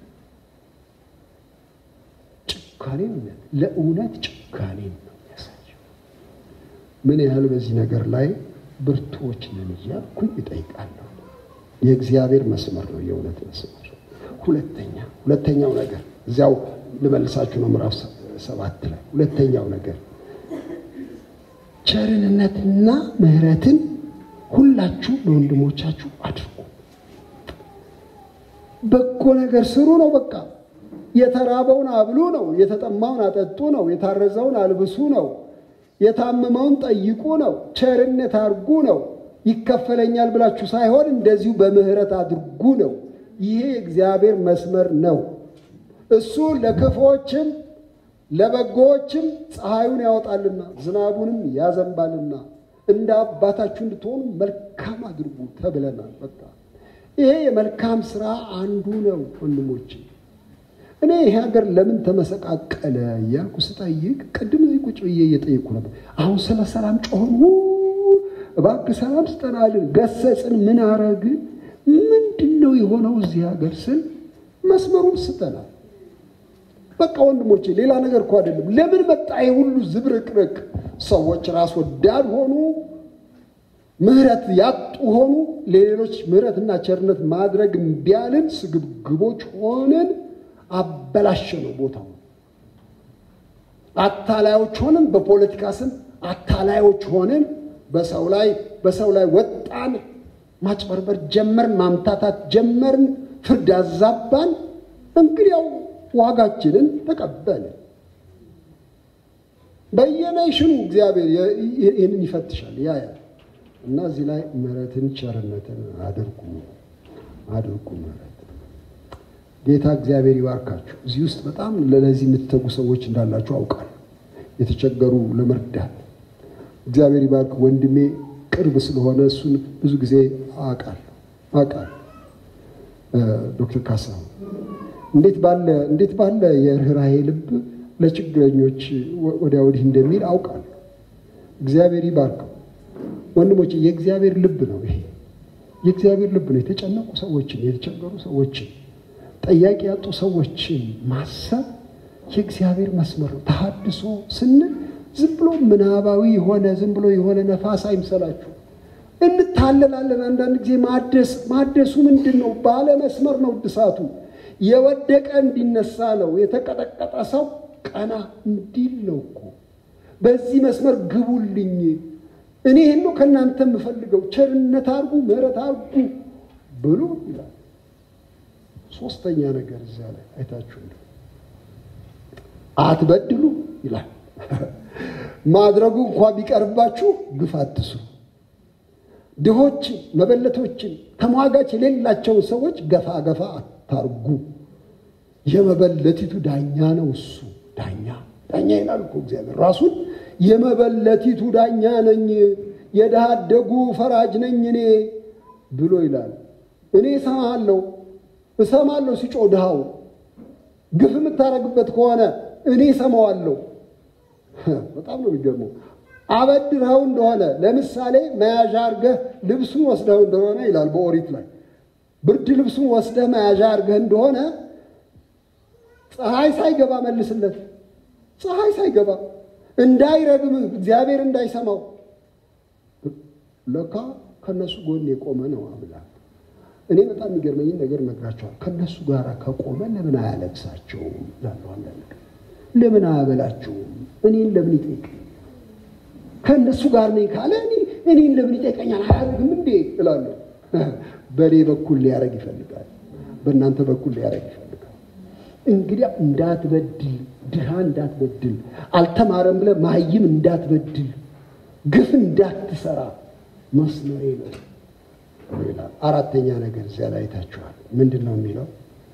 S1: ጭካኔ ለእውነት ጭካኔ ነው የሚያሳየው። ምን ያህል በዚህ ነገር ላይ ብርቱዎች ነን እያልኩኝ እጠይቃለሁ። የእግዚአብሔር መስመር ነው የእውነት መስመር። ሁለተኛ ሁለተኛው ነገር እዚያው ልመልሳችሁ ነው ምዕራፍ ሰባት ላይ ሁለተኛው ነገር ቸርነትና ምሕረትን ሁላችሁ ለወንድሞቻችሁ አድርጉ። በጎ ነገር ስሩ ነው በቃ የተራበውን አብሉ ነው። የተጠማውን አጠጡ ነው። የታረዘውን አልብሱ ነው። የታመመውን ጠይቁ ነው። ቸርነት አድርጉ ነው። ይከፈለኛል ብላችሁ ሳይሆን እንደዚሁ በምህረት አድርጉ ነው። ይሄ የእግዚአብሔር መስመር ነው። እሱ ለክፎችም ለበጎዎችም ፀሐዩን ያወጣልና ዝናቡንም ያዘንባልና እንደ አባታችሁ እንድትሆኑ መልካም አድርጉ ተብለናል። በቃ ይሄ የመልካም ስራ አንዱ ነው ወንድሞቼ። እኔ ይሄ ሀገር ለምን ተመሰቃቀለ እያልኩ ስጠይቅ ቅድም እዚህ ቁጭ ብዬ እየጠየኩ ነበር። አሁን ስለ ሰላም ጮህን፣ እባክህ ሰላም ስጠናልን፣ ገሰጽን፣ ምን አረግን፣ ምንድን ነው የሆነው እዚህ ሀገር ስል መስመሩን ስጠናል። በቃ ወንድሞቼ ሌላ ነገር እኮ አይደለም። ለምን መጣ ይሄ ሁሉ ዝብርቅርቅ? ሰዎች ራስ ወዳድ ሆኑ፣ ምህረት ያጡ ሆኑ፣ ለሌሎች ምህረትና ቸርነት ማድረግ እምቢ አልን፣ ስግብግቦች ሆንን። አበላሸ ነው ቦታው። አታላዮች ሆንን፣ በፖለቲካ ስም አታላዮች ሆንን። በሰው ላይ በሰው ላይ ወጣን፣ ማጭበርበር ጀመርን፣ ማምታታት ጀመርን፣ ፍርድ አዛባን። እንግዲያው ዋጋችንን ተቀበልን። በየኔሽኑ እግዚአብሔር ይህንን ይፈትሻል ያያል። እና እዚህ ላይ ምሕረትን ቸርነትን አድርጉ አድርጉ ምሕረት ጌታ እግዚአብሔር ይባርካችሁ። እዚህ ውስጥ በጣም ለዚህ የምትተጉ ሰዎች እንዳላችሁ አውቃለሁ። የተቸገሩ ለመርዳት እግዚአብሔር ይባርክ። ወንድሜ ቅርብ ስለሆነ እሱን ብዙ ጊዜ አውቃለሁ አውቃለሁ። ዶክተር ካሳሁን እንዴት ባለ እንዴት ባለ የርኅራሄ ልብ ለችግረኞች ወዲያ ወዲህ እንደሚል አውቃለሁ። እግዚአብሔር ይባርከው። ወንድሞች የእግዚአብሔር ልብ ነው ይሄ የእግዚአብሔር ልብ ነው። የተጨነቁ ሰዎችን የተቸገሩ ሰዎችን ጠያቂ ያጡ ሰዎችን ማሰብ የእግዚአብሔር መስመር ነው። ተሐድሶ ስንል ዝም ብሎ ምናባዊ የሆነ ዝም ብሎ የሆነ ነፋስ አይምሰላችሁ። እንታለላለን። አንዳንድ ጊዜ ማደስ ማደሱ ምንድን ነው? ባለ መስመር ነው እድሳቱ። የወደቀ እንዲነሳ ነው። የተቀጠቀጠ ሰው ቀና እንዲል ነው እኮ። በዚህ መስመር ግቡልኝ፣ እኔ ይህን ነው ከእናንተ የምፈልገው፣ ቸርነት አርጉ፣ ምሕረት አርጉ ብሎ ይላል። ሶስተኛ ነገር እዚያ ላይ አይታችሁ አትበድሉ ይላል። ማድረጉ እንኳ ቢቀርባችሁ ግፍ አትስሩ። ድሆችን፣ መበለቶችን፣ ተሟጋች የሌላቸውን ሰዎች ገፋ ገፋ አታርጉ። የመበለቲቱ ዳኛ ነው እሱ። ዳኛ ዳኛ ይላል እኮ እግዚአብሔር ራሱን የመበለቲቱ ዳኛ ነኝ፣ የድሃ አደጉ ፈራጅ ነኝ እኔ ብሎ ይላል። እኔ እሰማለሁ እሰማለሁ ሲጮህ ድሃው ግፍ የምታደርግበት ከሆነ እኔ እሰማዋለሁ። በጣም ነው የሚገርመው። አበድረኸው እንደሆነ ለምሳሌ መያዣ አድርገህ ልብሱን ወስደኸው እንደሆነ ይላል በኦሪት ላይ ብርድ ልብሱን ወስደህ መያዣ አድርገህ እንደሆነ ፀሐይ ሳይገባ መልስለት። ፀሐይ ሳይገባ እንዳይረግምህ እግዚአብሔር እንዳይሰማው። ለካ ከነሱ ጎን የቆመ ነው አምላክ። እኔ በጣም የሚገርመኝን ነገር ነግራቸዋል። ከነሱ ጋር ከቆመ ለምን አያለብሳቸውም? ላለሁ አንዳንድ ለምን አያበላቸውም? እኔን ለምን ይጠይቅ? ከእነሱ ጋር ነኝ ካለ እኔን ለምን ይጠይቀኛል? አያደርግም እንዴ እላለሁ። በእኔ በኩል ሊያደርግ ይፈልጋል። በእናንተ በኩል ሊያደርግ ይፈልጋል። እንግዲያ እንዳትበድል፣ ድሃ እንዳትበድል፣ አልተማረም ብለህ ማይም እንዳትበድል፣ ግፍ እንዳትሰራ መስመሬ ነው ይላል። አራተኛ ነገር እዚያ ላይ አይታችኋል። ምንድን ነው የሚለው?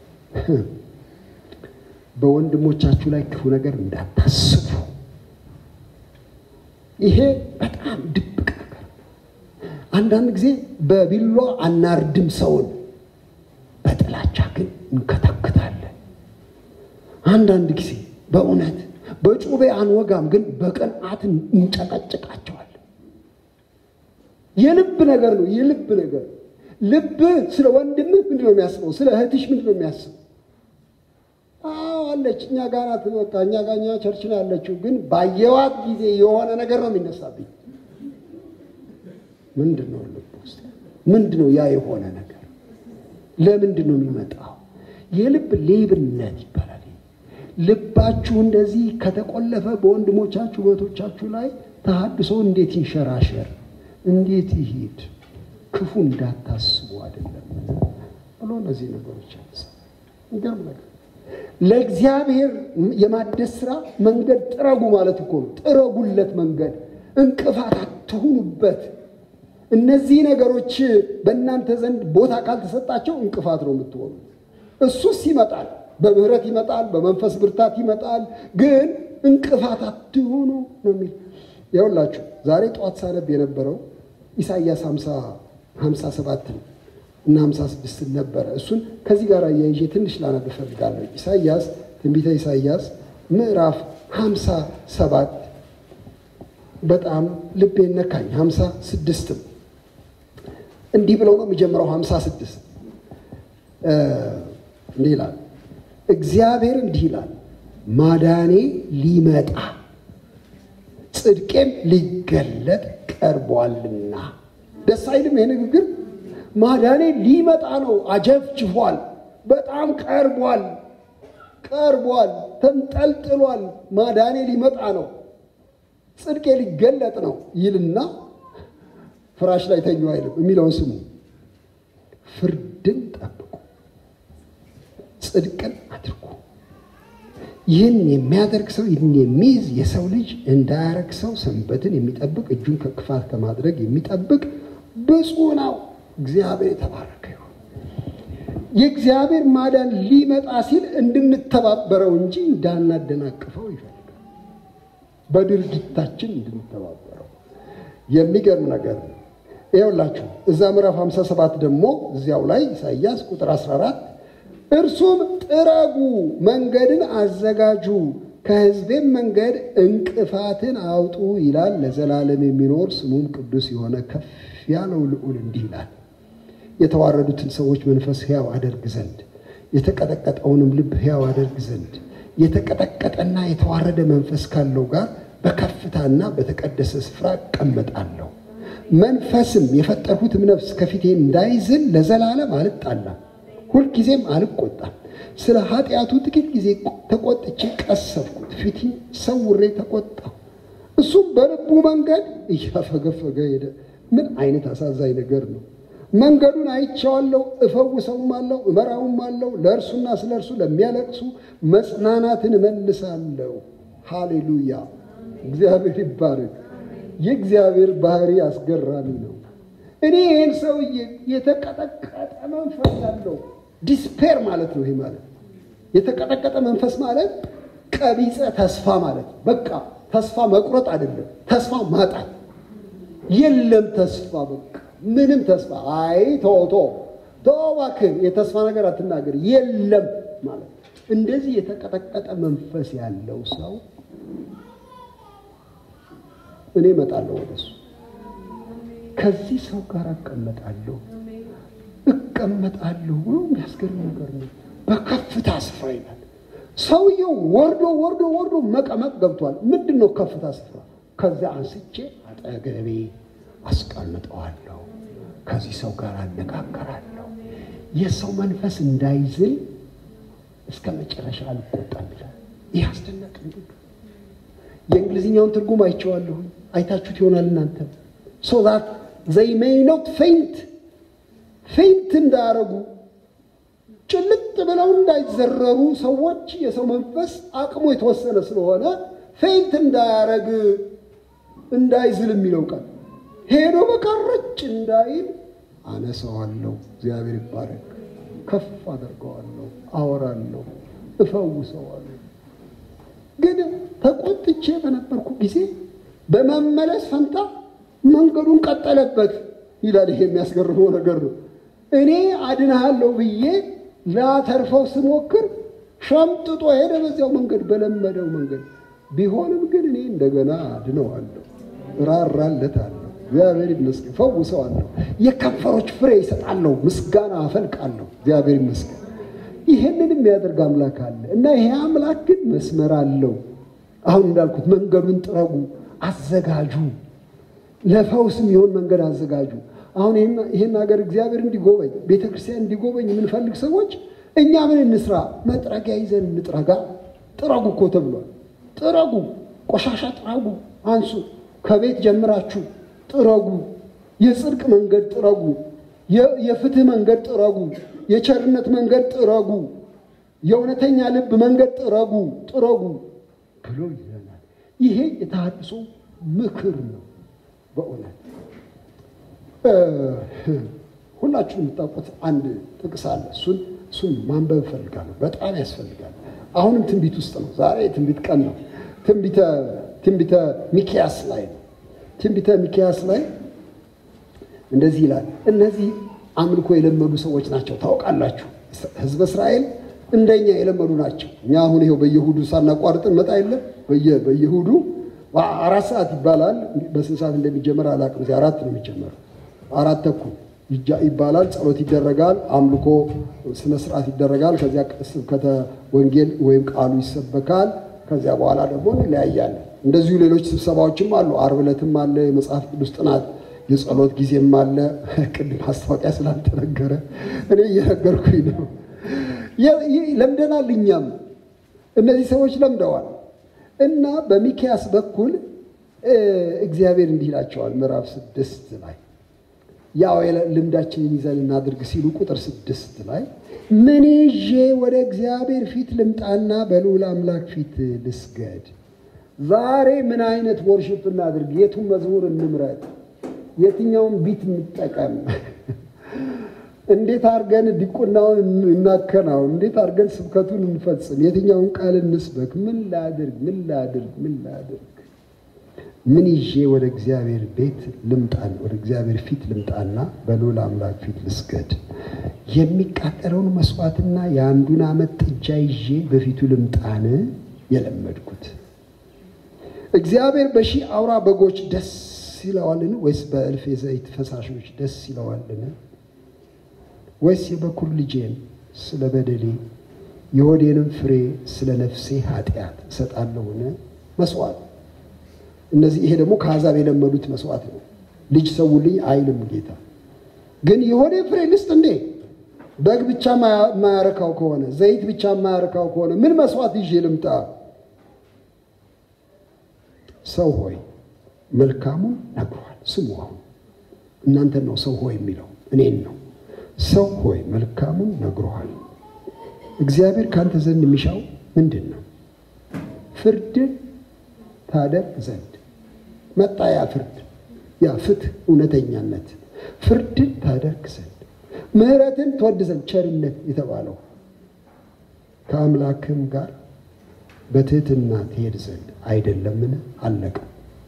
S1: በወንድሞቻችሁ ላይ ክፉ ነገር እንዳታስቡ። ይሄ በጣም ድብቅ ነገር። አንዳንድ ጊዜ በቢሏ አናርድም ሰውን፣ በጥላቻ ግን እንከተክታለን። አንዳንድ ጊዜ በእውነት በጩቤ አንወጋም፣ ግን በቅንዓት እንጨቀጭቃቸዋለን። የልብ ነገር ነው። የልብ ነገር ልብ ስለ ወንድምህ ምንድን ነው የሚያስበው? ስለ እህትሽ ምንድን ነው የሚያስበው? አዎ አለች፣ እኛ ጋር ናት። በቃ እኛ ጋር እኛ ቸርች ነው ያለችው። ግን ባየዋት ጊዜ የሆነ ነገር ነው የሚነሳብኝ። ምንድን ነው ልብ ውስጥ ምንድን ነው ያ የሆነ ነገር? ለምንድን ነው የሚመጣው? የልብ ሌብነት ይባላል። ልባችሁ እንደዚህ ከተቆለፈ በወንድሞቻችሁ በእህቶቻችሁ ላይ ተሐድሶ እንዴት ይንሸራሸር እንዴት ይሄድ? ክፉ እንዳታስቡ አይደለም ብሎ እነዚህ ነገሮች ያነሳ። ይገርም ነገር ለእግዚአብሔር የማደስ ስራ መንገድ ጥረጉ ማለት እኮ ነው። ጥረጉለት መንገድ፣ እንቅፋት አትሁኑበት። እነዚህ ነገሮች በእናንተ ዘንድ ቦታ ካልተሰጣቸው እንቅፋት ነው የምትሆኑ። እሱስ ይመጣል፣ በምህረት ይመጣል፣ በመንፈስ ብርታት ይመጣል። ግን እንቅፋት አትሁኑ ነው የሚል ይኸውላችሁ ዛሬ ጠዋት ሳነብ የነበረው ኢሳይያስ 57 እና 56 ነበረ። እሱን ከዚህ ጋር አያይዤ ትንሽ ላነብ እፈልጋለሁ። ኢሳይያስ ትንቢተ ኢሳይያስ ምዕራፍ 57 በጣም ልቤን ነካኝ። 56ም እንዲህ ብለው ነው የሚጀምረው። 56 እንዲህ ይላል፣ እግዚአብሔር እንዲህ ይላል ማዳኔ ሊመጣ ጽድቄም ሊገለጥ ቀርቧልና። ደስ አይልም? ይሄ ንግግር ማዳኔ ሊመጣ ነው። አጀፍጅፏል። በጣም ቀርቧል፣ ቀርቧል፣ ተንጠልጥሏል። ማዳኔ ሊመጣ ነው፣ ጽድቄ ሊገለጥ ነው ይልና ፍራሽ ላይ ተኙ አይልም። የሚለውን ስሙ። ፍርድን ጠብቁ፣ ጽድቅን አድርጉ ይህን የሚያደርግ ሰው ይህን የሚይዝ የሰው ልጅ እንዳያረግ ሰው ሰንበትን የሚጠብቅ እጁን ከክፋት ከማድረግ የሚጠብቅ ብፁዕ ነው። እግዚአብሔር የተባረከ ይሁን። የእግዚአብሔር ማዳን ሊመጣ ሲል እንድንተባበረው እንጂ እንዳናደናቅፈው ይፈልጋል። በድርጊታችን እንድንተባበረው የሚገርም ነገር ነው። ይኸውላችሁ እዛ ምዕራፍ 57 ደግሞ እዚያው ላይ ኢሳይያስ ቁጥር 14 እርሱም ጥረጉ፣ መንገድን አዘጋጁ፣ ከሕዝቤም መንገድ እንቅፋትን አውጡ ይላል። ለዘላለም የሚኖር ስሙም ቅዱስ የሆነ ከፍ ያለው ልዑል እንዲህ ይላል፣ የተዋረዱትን ሰዎች መንፈስ ሕያው አደርግ ዘንድ የተቀጠቀጠውንም ልብ ሕያው አደርግ ዘንድ የተቀጠቀጠና የተዋረደ መንፈስ ካለው ጋር በከፍታና በተቀደሰ ስፍራ እቀመጣለሁ። መንፈስም የፈጠርሁትም ነፍስ ከፊቴ እንዳይዝል ለዘላለም አልጣላም ሁልጊዜም አልቆጣም። ስለ ኃጢአቱ ጥቂት ጊዜ ተቆጥቼ ቀሰፍኩት፣ ፊቴ ሰውሬ ተቆጣሁ። እሱም በልቡ መንገድ እያፈገፈገ ሄደ። ምን አይነት አሳዛኝ ነገር ነው! መንገዱን አይቼዋለሁ፣ እፈውሰውም አለው፣ እመራውም አለው። ለእርሱና ስለ እርሱ ለሚያለቅሱ መጽናናትን እመልሳለሁ። ሃሌሉያ! እግዚአብሔር ይባረክ። የእግዚአብሔር ባህሪ አስገራሚ ነው። እኔ ይህን ሰውዬ የተቀጠቀጠ መንፈስ ያለው ዲስፔር ማለት ነው። ይሄ ማለት የተቀጠቀጠ መንፈስ ማለት ቀቢጸ ተስፋ ማለት ነው። በቃ ተስፋ መቁረጥ አይደለም፣ ተስፋ ማጣት የለም። ተስፋ በቃ ምንም ተስፋ አይ ቶቶ እባክህ የተስፋ ነገር አትናገር የለም ማለት እንደዚህ የተቀጠቀጠ መንፈስ ያለው ሰው እኔ እመጣለሁ ወደሱ ከዚህ ሰው ጋር እቀመጣለሁ እቀመጣለሁ ብሎ የሚያስገርም ነገር ነው። በከፍታ ስፍራ ይላል። ሰውየው ወርዶ ወርዶ ወርዶ መቀመጥ ገብቷል። ምንድን ነው ከፍታ ስፍራ? ከዚያ አንስቼ አጠገቤ አስቀምጠዋለሁ። ከዚህ ሰው ጋር አነጋገራለሁ። የሰው መንፈስ እንዳይዝል እስከ መጨረሻ አልቆጣም ይላል። ይህ አስደናቂ ንግግር። የእንግሊዝኛውን ትርጉም አይቼዋለሁ። አይታችሁት ይሆናል እናንተ ሶ ዛት ዘይ ሜይ ኖት ፌንት ፌንት እንዳያረጉ ጭልጥ ብለው እንዳይዘረሩ ሰዎች የሰው መንፈስ አቅሙ የተወሰነ ስለሆነ ፌንት እንዳያረግ እንዳይዝል የሚለው ቃል ሄዶ በቀረጭ እንዳይል አነሳዋለሁ። እግዚአብሔር ይባረክ። ከፍ አደርገዋለሁ፣ አወራለሁ፣ እፈውሰዋለሁ። ግን ተቆጥቼ በነበርኩ ጊዜ በመመለስ ፈንታ መንገዱን ቀጠለበት ይላል። ይሄ የሚያስገርመው ነገር ነው። እኔ አድንሃለሁ ብዬ ላተርፈው ስሞክር ሸምጥጦ ሄደ በዚያው መንገድ፣ በለመደው መንገድ። ቢሆንም ግን እኔ እንደገና አድነዋለሁ፣ ራራለታለሁ። እግዚአብሔር ይመስገን፣ ፈውሰዋለሁ፣ የከንፈሮች ፍሬ ይሰጣለሁ፣ ምስጋና አፈልቃለሁ። እግዚአብሔር ይመስገን። ይህንን የሚያደርግ አምላክ አለ እና ይሄ አምላክ ግን መስመር አለው። አሁን እንዳልኩት መንገዱን ጥረጉ፣ አዘጋጁ ለፈውስ የሚሆን መንገድ አዘጋጁ። አሁን ይህን ሀገር እግዚአብሔር እንዲጎበኝ ቤተ ክርስቲያን እንዲጎበኝ የምንፈልግ ሰዎች እኛ ምን እንስራ? መጥረጊያ ይዘን እንጥረጋ። ጥረጉ እኮ ተብሏል። ጥረጉ፣ ቆሻሻ ጥረጉ፣ አንሱ። ከቤት ጀምራችሁ ጥረጉ። የጽድቅ መንገድ ጥረጉ። የፍትህ መንገድ ጥረጉ። የቸርነት መንገድ ጥረጉ። የእውነተኛ ልብ መንገድ ጥረጉ፣ ጥረጉ ብሎ ይለናል። ይሄ የተሃድሶ ምክር ነው። በእውነት ሁላችሁም የምታውቁት አንድ ጥቅስ አለ። እሱን እሱን ማንበብ እፈልጋለሁ። በጣም ያስፈልጋል። አሁንም ትንቢት ውስጥ ነው። ዛሬ ትንቢት ቀን ነው። ትንቢተ ትንቢተ ሚኪያስ ላይ ነው። ትንቢተ ሚኪያስ ላይ እንደዚህ ይላል። እነዚህ አምልኮ የለመዱ ሰዎች ናቸው። ታውቃላችሁ፣ ሕዝበ እስራኤል እንደኛ የለመዱ ናቸው። እኛ አሁን ይኸው በየሁዱ ሳናቋርጥ እንመጣ የለም በየሁዱ አራት ሰዓት ይባላል። በስንት ሰዓት እንደሚጀመር አላውቅም። እዚህ አራት ነው የሚጀመረው። አራት ተኩል ይባላል። ጸሎት ይደረጋል። አምልኮ ስነ ስርዓት ይደረጋል። ከዚያ ስብከተ ወንጌል ወይም ቃሉ ይሰበካል። ከዚያ በኋላ ደግሞ እንለያያለን። እንደዚሁ ሌሎች ስብሰባዎችም አሉ። ዓርብ ዕለትም አለ የመጽሐፍ ቅዱስ ጥናት፣ የጸሎት ጊዜም አለ። ቅድም ማስታወቂያ ስላልተነገረ እኔ እየነገርኩኝ ነው። ለምደናል። እኛም እነዚህ ሰዎች ለምደዋል። እና በሚኪያስ በኩል እግዚአብሔር እንዲህ ይላቸዋል። ምዕራፍ ስድስት ላይ ያው ልምዳችንን ይዘን እናድርግ ሲሉ ቁጥር ስድስት ላይ ምን ይዤ ወደ እግዚአብሔር ፊት ልምጣና በልዑል አምላክ ፊት ልስገድ? ዛሬ ምን አይነት ወርሽፕ እናድርግ? የቱን መዝሙር እንምረጥ? የትኛውን ቢት እንጠቀም? እንዴት አድርገን ዲቁናውን እናከናውን? እንዴት አድርገን ስብከቱን እንፈጽም? የትኛውን ቃል እንስበክ? ምን ላድርግ? ምን ላድርግ? ምን ላድርግ? ምን ይዤ ወደ እግዚአብሔር ቤት ልምጣን? ወደ እግዚአብሔር ፊት ልምጣና በልዑል አምላክ ፊት ልስገድ? የሚቃጠለውን መስዋዕትና የአንዱን ዓመት ጥጃ ይዤ በፊቱ ልምጣን? የለመድኩት እግዚአብሔር በሺህ አውራ በጎች ደስ ይለዋልን? ወይስ በእልፍ የዘይት ፈሳሾች ደስ ይለዋልን? ወይስ የበኩር ልጄን ስለ በደሌ የሆዴንም ፍሬ ስለ ነፍሴ ኃጢአት እሰጣለሁን? መስዋዕት እነዚህ ይሄ ደግሞ ከአሕዛብ የለመዱት መስዋዕት ነው። ልጅ ሰውልኝ አይልም ጌታ። ግን የሆዴ ፍሬ ልስጥ እንዴ? በግ ብቻ የማያረካው ከሆነ ዘይት ብቻ የማያረካው ከሆነ ምን መስዋዕት ይዤ ልምጣ? ሰው ሆይ መልካሙን ነግሯል። ስሙ። አሁን እናንተን ነው ሰው ሆይ የሚለው እኔን ነው። ሰው ሆይ መልካሙን ነግሮሃል። እግዚአብሔር ካንተ ዘንድ የሚሻው ምንድን ነው? ፍርድን፣ ታደርግ ዘንድ መጣ። ያ ፍርድ፣ ያ ፍትህ፣ እውነተኛነት ፍርድን ታደርግ ዘንድ ምሕረትን ትወድ ዘንድ ቸርነት የተባለው ከአምላክም ጋር በትህትና ትሄድ ዘንድ አይደለምን? አለቀ።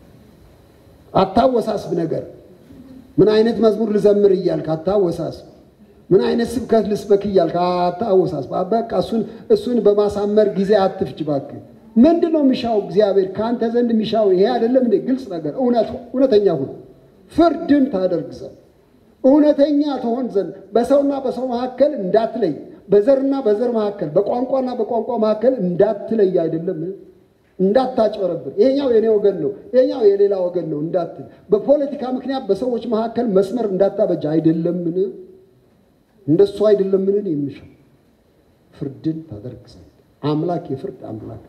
S1: አታወሳስብ ነገር ምን አይነት መዝሙር ልዘምር እያልክ አታወሳስብ። ምን አይነት ስብከት ልስበክ እያልክ አታወሳስብ። በቃ እሱን እሱን በማሳመር ጊዜ አትፍጅ እባክህ። ምንድን ነው የሚሻው እግዚአብሔር ከአንተ ዘንድ የሚሻው ይሄ አይደለም እንዴ? ግልጽ ነገር እውነት እውነተኛ ሁን። ፍርድን ታደርግ ዘንድ እውነተኛ ትሆን ዘንድ በሰውና በሰው መካከል እንዳትለይ፣ በዘርና በዘር መካከል በቋንቋና በቋንቋ መካከል እንዳትለይ አይደለም እንዳታጭበረብር ይሄኛው የኔ ወገን ነው፣ ይሄኛው የሌላ ወገን ነው እንዳትል፣ በፖለቲካ ምክንያት በሰዎች መካከል መስመር እንዳታበጅ አይደለምን? እንደሱ አይደለምን? የሚሻው ፍርድን ታደርግ ዘንድ አምላክ የፍርድ አምላክ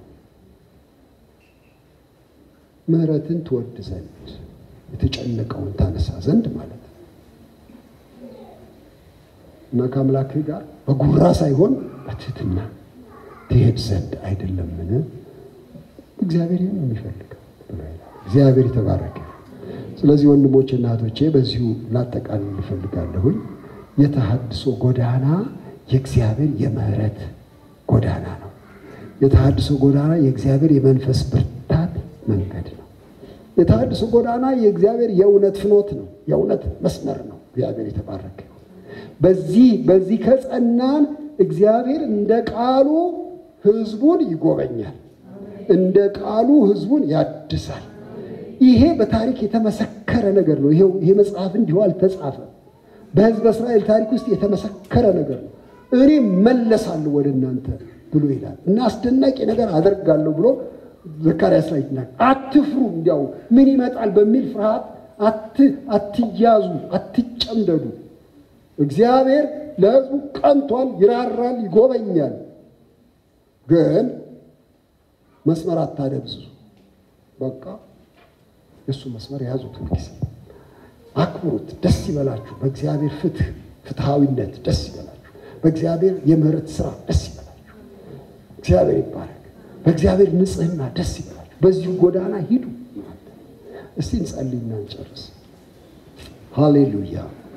S1: ምሕረትን ትወድ ዘንድ የተጨነቀውን ታነሳ ዘንድ ማለት ነው እና ከአምላክህ ጋር በጉራ ሳይሆን በትህትና ትሄድ ዘንድ አይደለምን? እግዚአብሔር ይህን የሚፈልገው እግዚአብሔር የተባረከ። ስለዚህ ወንድሞቼ እና እህቶቼ በዚሁ ላጠቃልል እፈልጋለሁኝ። የተሃድሶ ጎዳና የእግዚአብሔር የምህረት ጎዳና ነው። የተሃድሶ ጎዳና የእግዚአብሔር የመንፈስ ብርታት መንገድ ነው። የተሃድሶ ጎዳና የእግዚአብሔር የእውነት ፍኖት ነው፣ የእውነት መስመር ነው። እግዚአብሔር የተባረከ። በዚህ በዚህ ከጸናን እግዚአብሔር እንደ ቃሉ ሕዝቡን ይጎበኛል እንደ ቃሉ ሕዝቡን ያድሳል። ይሄ በታሪክ የተመሰከረ ነገር ነው። ይሄ መጽሐፍ እንዲሁ አልተጻፈም። በሕዝበ እስራኤል ታሪክ ውስጥ የተመሰከረ ነገር ነው። እኔ መለሳለሁ ወደ እናንተ ብሎ ይላል እና አስደናቂ ነገር አደርጋለሁ ብሎ ዘካርያስ ላይ ይናገራል። አትፍሩ፣ እንዲያው ምን ይመጣል በሚል ፍርሃት አትያዙ፣ አትጨምደዱ። እግዚአብሔር ለሕዝቡ ቀንቷል፣ ይራራል፣ ይጎበኛል ግን መስመር አታደብዙ። በቃ የእሱ መስመር የያዙት ሁልጊዜ አክብሩት። ደስ ይበላችሁ። በእግዚአብሔር ፍትህ ፍትሐዊነት ደስ ይበላችሁ። በእግዚአብሔር የምህረት ስራ ደስ ይበላችሁ። እግዚአብሔር ይባረክ። በእግዚአብሔር ንጽህና ደስ ይበላችሁ። በዚሁ ጎዳና ሂዱ። እስቲ እንጸልይና እንጨርስ። ሃሌሉያ